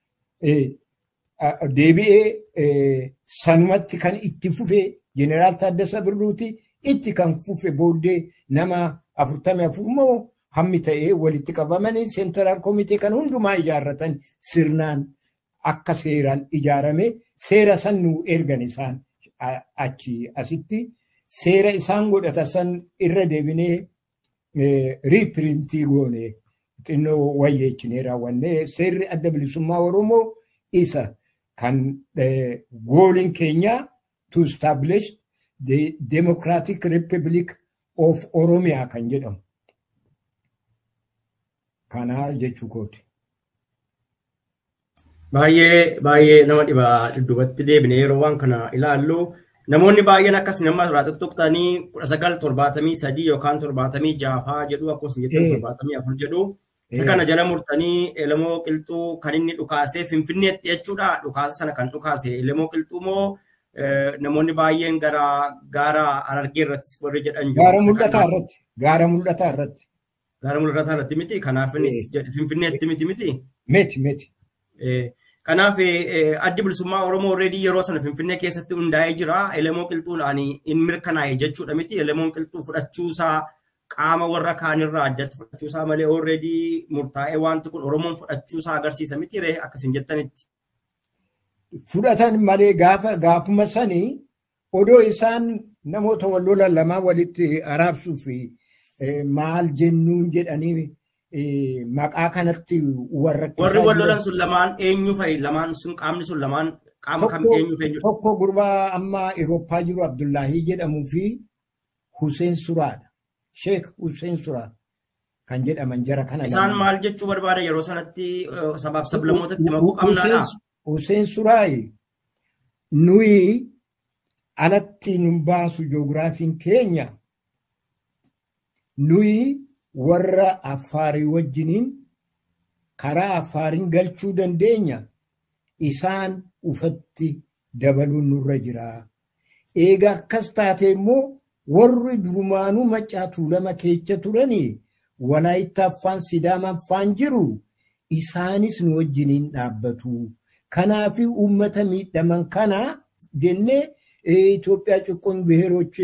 Speaker 1: deebi'ee sanumatti kan itti fufe jeneraal Taaddasa Birruuti itti kan fufe booddee nama afurtamii afur immoo hammi ta'ee walitti qabamanii seentaraal koomitee kan hundumaa ijaarratan sirnaan akka seeraan ijaarame seera san nu ergan isaan achi asitti seera isaan godhata san irra deebinee riipirintii goone xinnoo wayyeechinee raawwanne seerri adda bilisummaa Oromoo isa kan gooliin keenya to establish the Democratic Republic of Oromiyaa kan jedhamu. Kana jechuu kooti.
Speaker 2: Baay'ee baay'ee nama dhiba dudduubatti deebine yeroo waan kana ilaallu Namoonni baay'een akkas nama irraa tuttuqtanii kudha sagal torbaatamii sadii yookaan torbaatamii jaafaa jedhu akkasumas jettan torbaatamii afur jedhu. Isa kana jala murtanii Elamoo Qilxuu kan inni dhukaasee Finfinneetti jechuudha. Dhukaasa sana kan dhukaase Elamoo Qilxuu moo namoonni baay'een gara gaara Harargee irratti warri jedhan
Speaker 1: jiru. Gaara mul'ataa irratti. Gaara mul'ataa irratti.
Speaker 2: Gaara mul'ataa irratti miti. Kanaaf Finfinneetti miti miti.
Speaker 1: Miti miti.
Speaker 2: Kanaaf addi bilisummaa Oromoo already yeroo sana Finfinnee keessatti hundaa'ee jira. Elamoo Qilxuudhaan hin mirkanaa'e jechuudha miti. Elamoon Qilxuu fudhachuusaa qaama warra kaanirraa addatti fudhachuusaa malee already murtaa'ee wanti kun Oromoon fudhachuusaa agarsiisa miti ree akkasiin jettanitti.
Speaker 1: Fudhatan malee gaafa gaafuma sanii odoo isaan namoota wal lolan lamaa walitti araabsuu fi maal jennuun jedhanii maqaa kanatti warra
Speaker 2: Warri wal lolan sun lamaan eenyu fa'i lamaan sun qaamni sun lamaan qaama kam eenyu fa'i
Speaker 1: Tokko gurbaa amma Awurooppaa jiru Abdullaahii jedhamuu fi Huseen Suraadha. Sheek Huseen Suraa kan jedhaman jara kana.
Speaker 2: Isaan maal jechuu barbaada yeroo sanatti sabaaf sablammootatti makuu qabnaadha.
Speaker 1: Huseen Suraayi nuyi alatti nun baasu joogiraafiin keenya nuyi warra affaarii wajjiniin karaa affaariin galchuu dandeenya isaan ufatti dabaluun nurra jira. Eega akkas taate immoo warri durumaanuu maccaa tuulama keessa turanii walaayitta affaan sidaama affaan jiru isaanis nu wajjiniin dhaabbatu. Kanaaf uummata miidhaman kana jennee Itoophiyaa ጭቁን ብሔሮች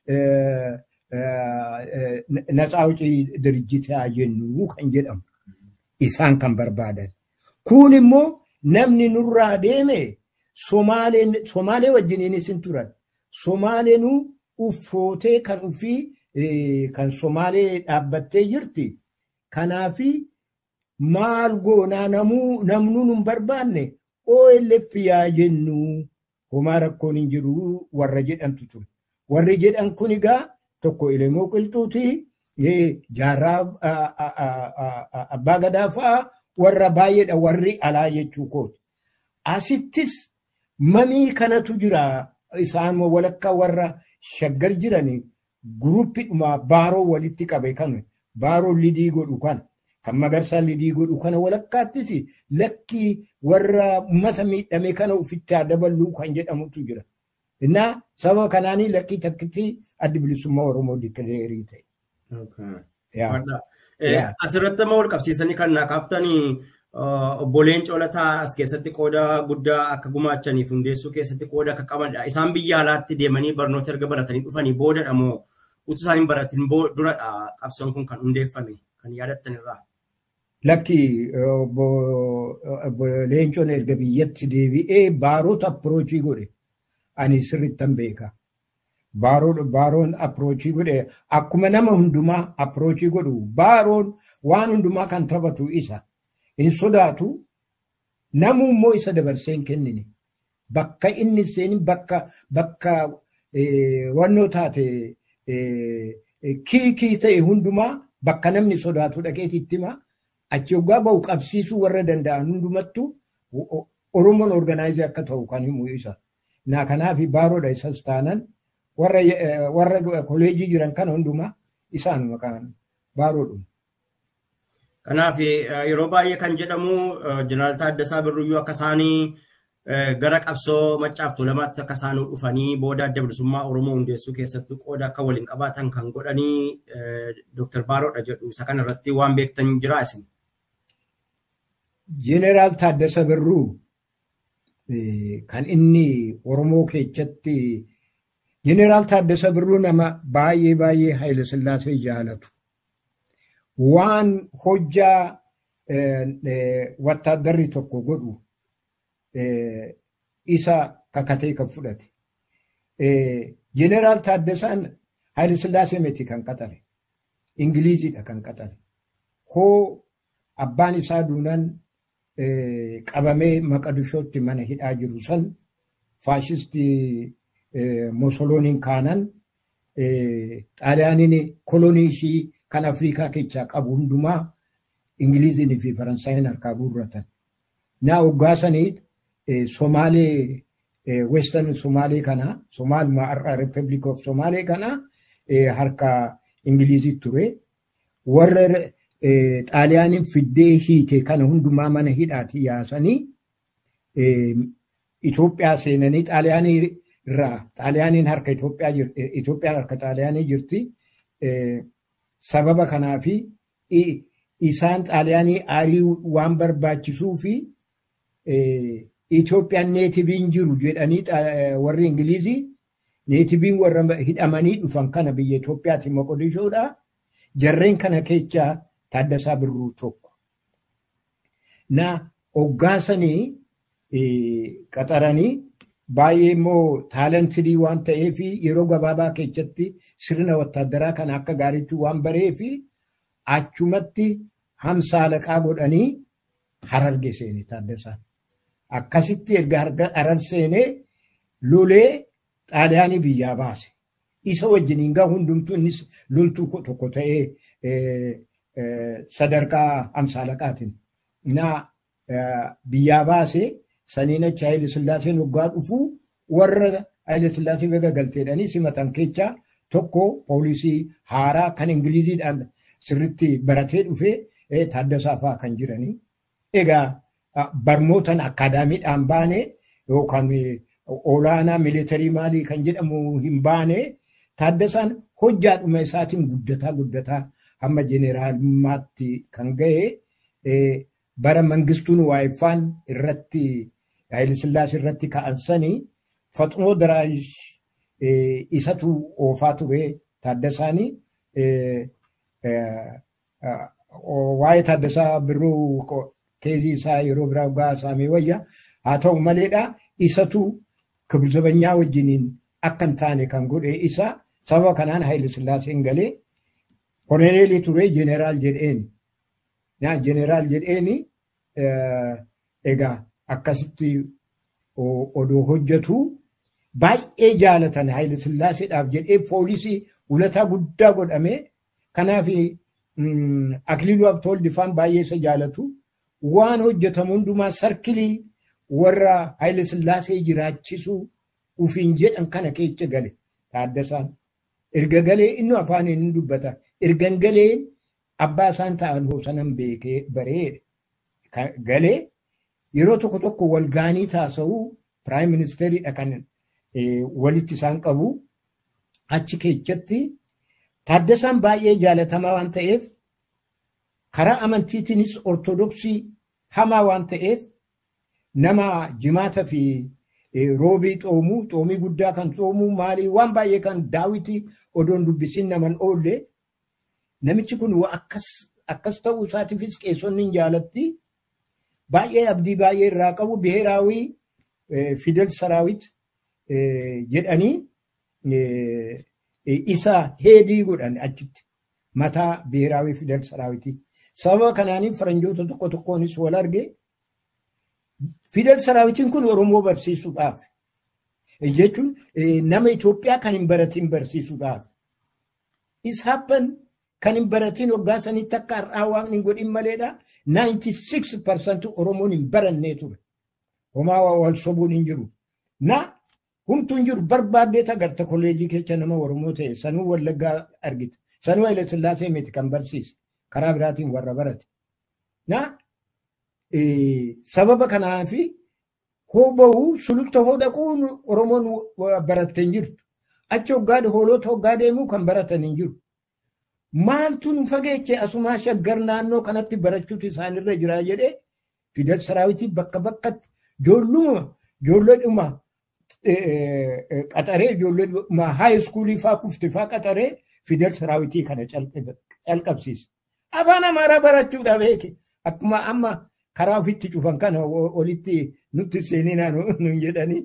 Speaker 1: ነፃ አውጪ ድርጅት jennu kan jedhamu isaan kan barbaadan. Kun immoo namni nurraa deeme Somaalee wajjiniinis hin turan. Somaaleenuu uffootee kan ofii kan Somaalee dhaabbattee jirti. Kanaaf maal goonaa namnuu nun barbaanne OLF yaa jennu homaa rakkoon hin jiru warra jedhantu ture. Warri jedhan kun egaa tokko Elamoo Qilxuuti jaarraa abbaa gadaa fa'aa warra baay'eedha warri alaa jechuu kooti. Asittis mamii kanatu jira isaan walakkaa warra shaggar jiranii guruppidhuma baaroo walitti qabe kan baaroo lidii godhu kan kan magarsaa lidii godhu kana walakkaattis lakki warra uummata miidhame kana ofitti dabaluu kan jedhamutu jira. Innaa sababa kanaanii lakkii takkitti addi bilisummaa Oromoo dikileerii ta'e.
Speaker 2: Asirratti amma wal qabsiisanii kan naa kaaftanii obboleen coolataa as keessatti qooda guddaa akka gumaachaniif hundeessuu keessatti qooda akka qabanidha. Isaan biyya alaatti deemanii barnoota erga baratanii dhufanii boodadha moo utuu isaan hin baratin duradha qabsoon kun kan hundeeffame kan yaadattan irraa.
Speaker 1: Lakki leencoon erga biyyatti deebi'ee baarota appiroochii godhe ani sirrittan beeka. Baaroon appiroochii godhe akkuma nama hundumaa appiroochii godhu baaroon waan hundumaa kan taphatu isa. hin sodaatu namu immoo isa dabarsee hin kennine bakka inni seeni bakka bakka wannoo taate kiikii ta'e hundumaa bakka namni sodaatu dhaqeetitti himaa achi yoggaa bahu qabsiisuu warra danda'an hundumattu Oromoon organaayizii akka ta'u kan himu isa. Naa kanaaf baaroodha isas taanan warra koleejii jiran kana hundumaa isaanuma kan baaroodhuma.
Speaker 2: Kanaaf yeroo baay'ee kan jedhamu jeneraal Taaddasaa Birruyyuu akka isaanii gara qabsoo maccaaf tuulamaatti akka isaan dhufanii booda adda bilisummaa Oromoo hundeessuu keessatti qooda akka waliin qabaatan kan godhanii Dooktar Baaroodha jedhu isa kana irratti waan beektan jira isin.
Speaker 1: Jeneraal Taaddasa Birruu kan inni Oromoo keessatti Jeneraal Taaddasa Birruu nama baay'ee baay'ee Haayile Sillaasee jaalatu. waan hojjaa wattaaddarri tokko godhu isa kakatee kan fudhate. Jeneraal Taaddasaan Haayile Sillaasee miti kan qaxare. Ingiliizidha kan qaxare. Hoo abbaan isaa duunan qabamee Maqadishootti mana hidhaa jiru san faashistii Mosolooniin kaanan xaaliyaaniin kolonii ishii kan Afrikaa keessaa qabu hundumaa Ingiliiziin fi Faransaayeen harkaa guurratan. Naa hoggaasanii Somaalee western Somaalee kana Somaaluma har'a Republic of Somaalee kana harka Ingilizii ture. Warra xaaliyaaniin fiddee hiite kana hundumaa mana hidhaati yaasanii Itoophiyaa seenanii xaaliyaanii irraa xaaliyaaniin harka Itoophiyaa jirti Itoophiyaan harka xaaliyaanii jirti. Sababa kanaafi isaan xaaliyaanii aarii waan barbaachisuu fi Itoophiyaan neetibiin jiru jedhanii warri Ingilizii neetibiin warra hidhamanii dhufan kana biyya Itoophiyaati Moqodishoodha. Jarreen kana keessaa Taaddasaa Birruu tokko. Na hoggaasanii qaxaranii baay'ee immoo taalantidii waan ta'eef yeroo gabaabaa keessatti sirna wattaaddaraa kana akka gaariitti waan bareef achumatti hamsaalaqaa godhanii hararge seene Taaddasaan. Akkasitti erga harar seenee lolee xaaliyaanii biyyaa baase. Isa wajjiniin gaa hundumtuu innis loltuu tokko ta'ee sadarkaa hamsaalaqaatiin. Na biyyaa baase saniin achi Haayile Sillaaseen waggaa dhufuu warra Haayile Sillaasee bega galteedhanii simatan keessaa tokko poolisii haaraa kan Ingiliziidhaan sirritti baratee dhufee Taaddasaa fa'aa kan jiranii. Egaa barmootan akaadaamiidhaan baane yookaan olaanaa miilitarii maalii kan jedhamu hin baane Taaddasaan hojjaadhuma isaatiin guddataa guddataa hamma jeneraalummaatti kan ga'e bara mangistuun waayiffaan irratti Haayilisillaas irratti ka'ansanii faxinoo daraayish isatu oofaa ture Taaddasaanii waa'ee Taaddasaa Birruu keezii isaa yeroo biraa gaa saamee wayya haa ta'u maleedha isatu kibzabanyaa wajjiniin akka hin taane kan godhe isa sababa kanaan Haayile Sillaaseen galee koloneelii ture jeneraal jedheen jeneraal jedheen egaa akkasitti odoo hojjetu baay'ee jaalatan Haayile Sillaaseedhaaf jedhee poolisii ulataa guddaa godhame kanaaf Akiliiluu Abtoolifaan baay'ee isa jaalatu. waan hojjetamu hundumaa sarkilii warra Haayile Sillaasee jiraachisuu ufiin jedhan kana keessa gale Taaddasaan. Erga galee inni afaaniin hin dubbata. Ergan galee abbaa isaan ta'an hoosanan beekee bareedha. Galee yeroo tokko tokko wal gaanii taasa'uu piraayim ministeeriidha kan walitti isaan qabu. Achi keessatti Taaddasaan baay'ee jaalatamaa waan ta'eef karaa amantiitiinis ortodoksii hamaa waan ta'eef nama jimaata fi roobii xoomuu xoomii guddaa kan xoomuu maalii waan baay'ee kan daawiti odoon dubbisin naman oolle namichi kun akkas ta'uu isaatiifis qeessonni hin jaalatti baay'ee abdii baay'ee irraa qabu biheeraawii fidel saraawit jedhanii isa heedii godhan achitti mataa biheeraawii fidel saraawitii. Sababa kanaaniif faranjoota tokko tokkoonis wal arge fidel saraawitiin kun Oromoo barsiisuudhaaf jechuun nama Itoophiyaa kan hin baratiin barsiisuudhaaf. Isaappan kan hin baratiin waggaa sanitti akka har'aa waaqni hin godhin maleedha. 96% Oromoon hin barannee ture. Homaa wal sobuun hin jiru. Na humtuu hin jiru barbaaddee agarta kolleejii keessa nama Oromoo ta'e sanuu wallaggaa argite. Sanuu Haayile Sillaasee miti kan barsiise. karaa biraatiin warra barate. Na sababa kanaaf hoo bahuu sululta hoo dhaquun Oromoon barattee hin jirtu. Achi hoggaa hoolota hoggaa deemuu kan baratan hin jiru. Maaltu nu fageeche asumaa shaggar naannoo kanatti barachuutu isaanirra jira jedhee Fidel Saraawitii bakka bakkatti ijoolluma ijoolleedhuma qaxaree ijoolleedhuma haayi iskuulii faa kufte faa qaxaree Fidel Saraawitii kana calqabsiise. afaan amaaraa barachuudha beeke akkuma amma karaa ofitti cufan kana olitti nutti seeninaa nun jedhanii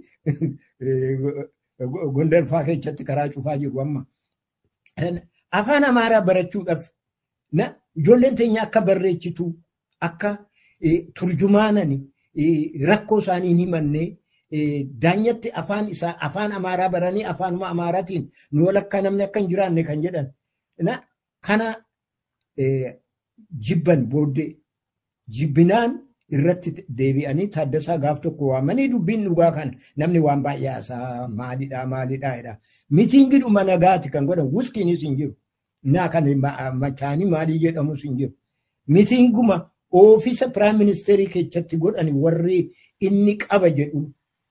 Speaker 1: gondar faa keessatti karaa cufaa jiru amma. Afaan amaaraa barachuudhaaf ijoolleen teenya akka barreessitu akka turjumaanani rakkoo isaanii hin himanne daanyatti afaan isaa afaan amaaraa baranii afaanuma amaaraatiin nu walakkaa namni akka hin jiraanne kan jedhan. Kana jibban booddee jibbinaan irratti deebi'anii taaddasaa gaaf tokko waamanii dubbiin dhugaa kan namni waan baay'ee haasaa maalidhaa maalidhaa jedha. Mitiingidhuma nagaati kan godhan wuskiinis hin jiru. Naa kan machaanii maalii jedhamus hin jiru. Mitiinguma oofisa piraayim ministeerii keessatti godhan warri inni qaba jedhu.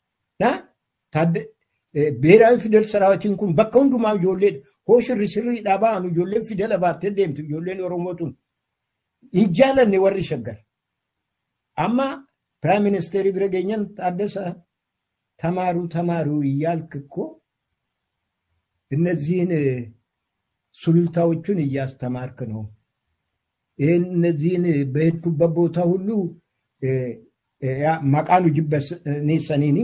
Speaker 1: Beeraawi fidel saraawatiin kun bakka hundumaa ijoollee hoo shirri sirriidhaa ba'an ijoolleen fidela baattee deemtu ijoolleen Oromoo tun hin jaalanne warri shaggar. Amma piraayim ministeerii bira geenyan Taaddasaa ተማሩ ተማሩ እያልክ እኮ እነዚህን ሱሉልታዎቹን እያስተማርክ ነው። ይህን እነዚህን በሄድኩበት ቦታ ሁሉ መቃኑ ጅበኔ ሰኒኒ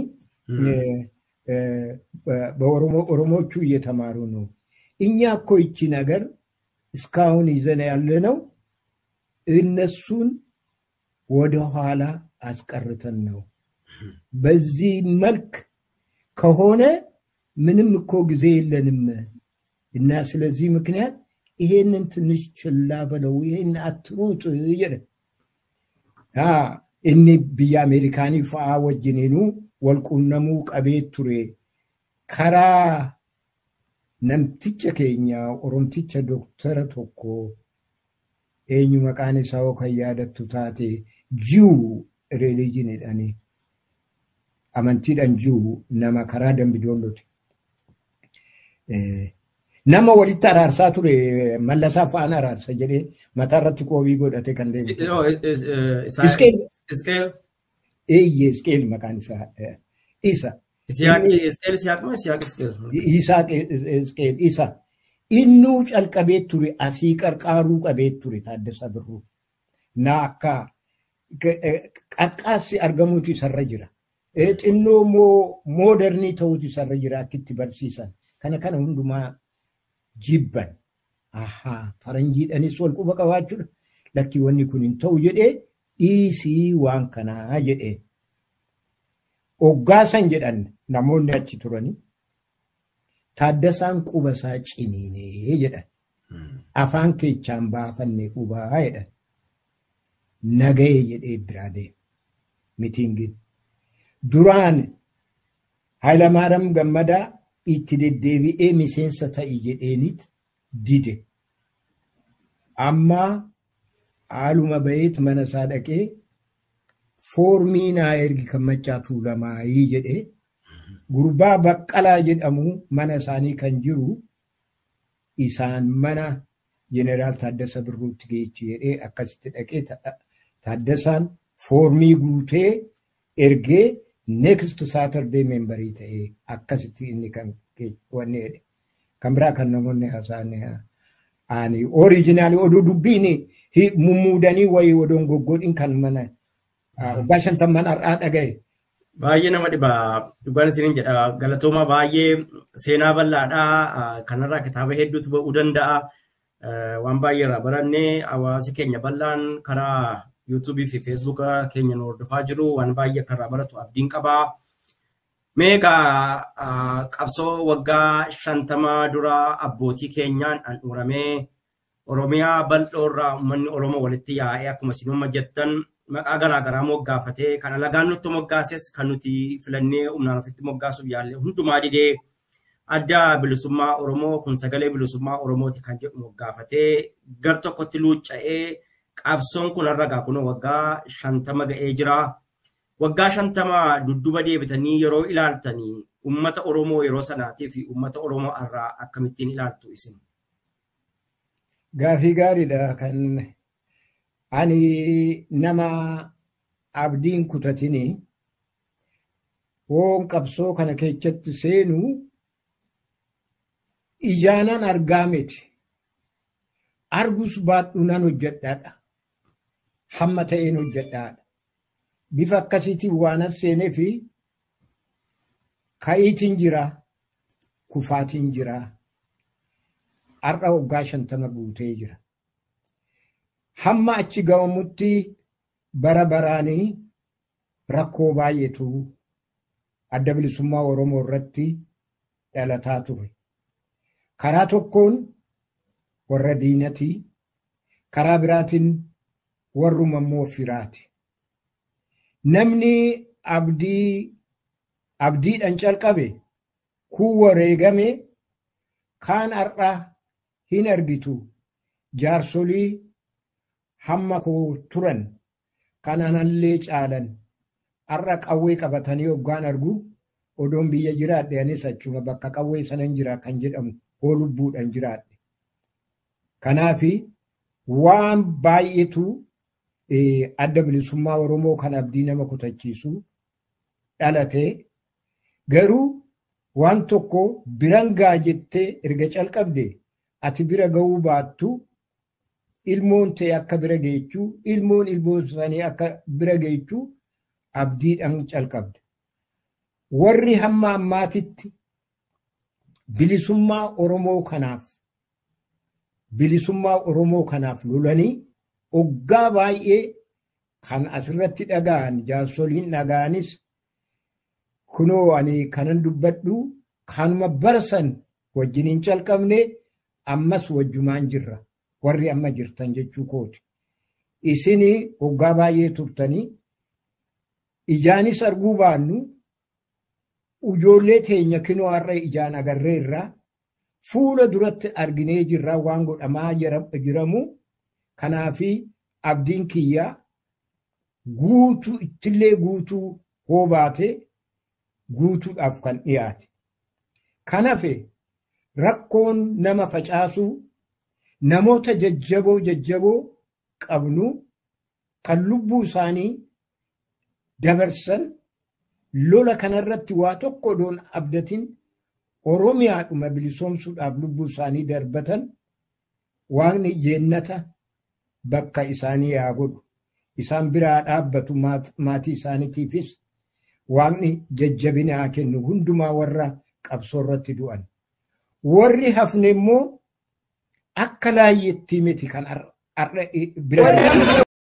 Speaker 1: በኦሮሞቹ እየተማሩ ነው። እኛ እኮ ይቺ ነገር እስካሁን ይዘን ያለ ነው እነሱን ወደኋላ አስቀርተን ነው። በዚህ መልክ ከሆነ ምንም እኮ ጊዜ የለንም እና ስለዚህ ምክንያት ይሄንን ትንሽ ችላ በለው፣ ይሄን አትሩጥ jedhe. Inni biyya Ameerikaanii fa'aa wajjiniinu walquunnamuu qabee ture. Karaa namticha keenya Oromticha doktara tokko eenyu maqaan isaa kan yaadattu taate jiwu reelijiniidhaanii. amantiidhaan jiru nama karaa dambidoollooti. Nama walitti araarsaa ture mallasaa fa'aan araarsa jedhee mataa irratti qoobii godhate kan
Speaker 2: deemu.
Speaker 1: Eeyyee Iskeel maqaan isaa isa. Isaaq Iskeel isa. Innuu calqabee ture asii qarqaaruu qabee ture Taaddasaa Birruu. Na akka qaqqaassi argamuutu isarra jira. xinnoo moodernii ta'uutu isarra jira akkitti barsiisan. Kana kana hundumaa jibban. Ahaa faranjiidhanis wal quba qabaachuudha. Lakki wanni kun hin ta'u jedhee dhiisii waan kanaa jedheen. Oggaasan jedhan namoonni achi turanii. Taaddasaan quba isaa ciniinee jedhan. Afaan keechaan baafanne qubaa jedhan. Nagahee jedhee biraa deema. Mitiingiin. duraan Hayilamaariyaam Gammadaa itti deddeebi'ee miseensa ta'i jedheenit dide. Amma haaluma baheet mana isaa dhaqee foormii naa ergi kan maccaa tuulamaayii jedhee gurbaa baqqalaa jedhamu mana isaanii kan jiru isaan mana jeneraal Taaddasa Birruutti geechi jedhee akkasitti dhaqee Taaddasaan foormii guutee ergee next saturday membarii ta'ee akkasitti inni kan wanni jedhe kan biraa kan namoonni haasa'an ani oriijinaali oduu dubbiin mummuudanii wayii odoon goggodhin kan mana waggaa shantamman har'aa dhagaye.
Speaker 2: Baay'ee nama dhiba dhugaan isiniin jedha galatooma baay'ee seenaa bal'aadhaa kanarraa kitaaba hedduutu ba'uu danda'a waan baay'ee irraa barannee hawaasi keenya bal'aan karaa yuutuubii fi feesbuuka keenya nu hordofaa jiru waan baay'ee akka irraa baratu abdiin qabaa. Meeqa qabsoo waggaa shantama dura abbootii keenyaan handhuuramee Oromiyaa bal'oorraa uummanni Oromoo walitti yaa'ee akkuma isin jettan maqaa garaagaraa moggaafatee kan alagaan nutti moggaases kan nuti filannee humnaan ofitti moggaasuuf yaalle hundumaa didee adda bilisummaa Oromoo kun sagalee bilisummaa Oromooti kan jedhu moggaafatee gar tokkotti luucca'ee qabsoon kun har'a kun waggaa shantama ga'ee jira. Waggaa shantama dudduba deebitanii yeroo ilaaltanii uummata Oromoo yeroo sanaatii fi uummata Oromoo har'aa akkamittiin ilaaltu isin?
Speaker 1: Gaafii gaariidha kan ani nama abdiin kutatini woon qabsoo kana keessatti seenu ijaanan argaa miti. Argus baadhu nan hojjedhaadha. Hamma ta'een hojjedhaadha. Bifa akkasiitiin waan as seenee fi ka'iitiin jira, kufaatiin jira. Har'a waggaa shantama guutee jira. Hamma achi ga'amutti bara baraanii rakkoo baay'eetu adda bilisummaa Oromoo irratti dhalataa ture. Karaa tokkoon warra diinatii, karaa biraatiin warruma immoo firaati. namni abdii abdiidhaan calqabe kun wareegame kaan har'a hin argitu jaarsolii hamma koo turan kananallee caalan har'a qawwee qabatanii hoggaan argu odoon biyya jiraadhe anis achuma bakka qawwee sanan jira kan jedhamu hoo lubbuudhaan jiraadhe. Kanaafi waan baay'eetu adda bilisummaa Oromoo kan abdii nama kutachiisu dhalatee garuu waan tokko biran gaa jettee erga calqabde ati bira ga'uu baattu ilmoon ta'e akka bira geechuu ilmoon ilmoon isaanii akka bira geechuu abdiidhaan calqabde. Warri hamma ammaatitti bilisummaa Oromoo kanaaf bilisummaa Oromoo kanaaf lolanii oggaa baay'ee kan asirratti dhaga'an jaarsoliin dhaga'anis kunoo ani kanan dubbadhu kanuma barsan wajjiniin calqabne ammas wajjumaan jirra warri amma jirtan jechuu kooti. Isin oggaa baay'ee turtanii ijaanis arguu baannu ijoollee teenya kinoo har'a ijaan agarreerraa fuula duratti arginee jirra waan godhamaa jiramu kanaafi abdiin kiyyaa guutuu ittillee guutuu hoo baate guutuudhaaf kan dhiyaate. Kanafe rakkoon nama facaasuu namoota jajjaboo jajjaboo qabnu kan lubbuu isaanii dabarsan lola kanarratti waa tokko odoon abdatin oromiyaadhuma bilisoomsuudhaaf lubbuu isaanii darbatan waaqni jeennata bakka isaanii yaa godhu isaan biraa dhaabbatu maatii isaaniitiifis waaqni jajjabina haa kennu hundumaa warra qabsoo irratti du'an warri hafne immoo akka laayyeettii miti kan bira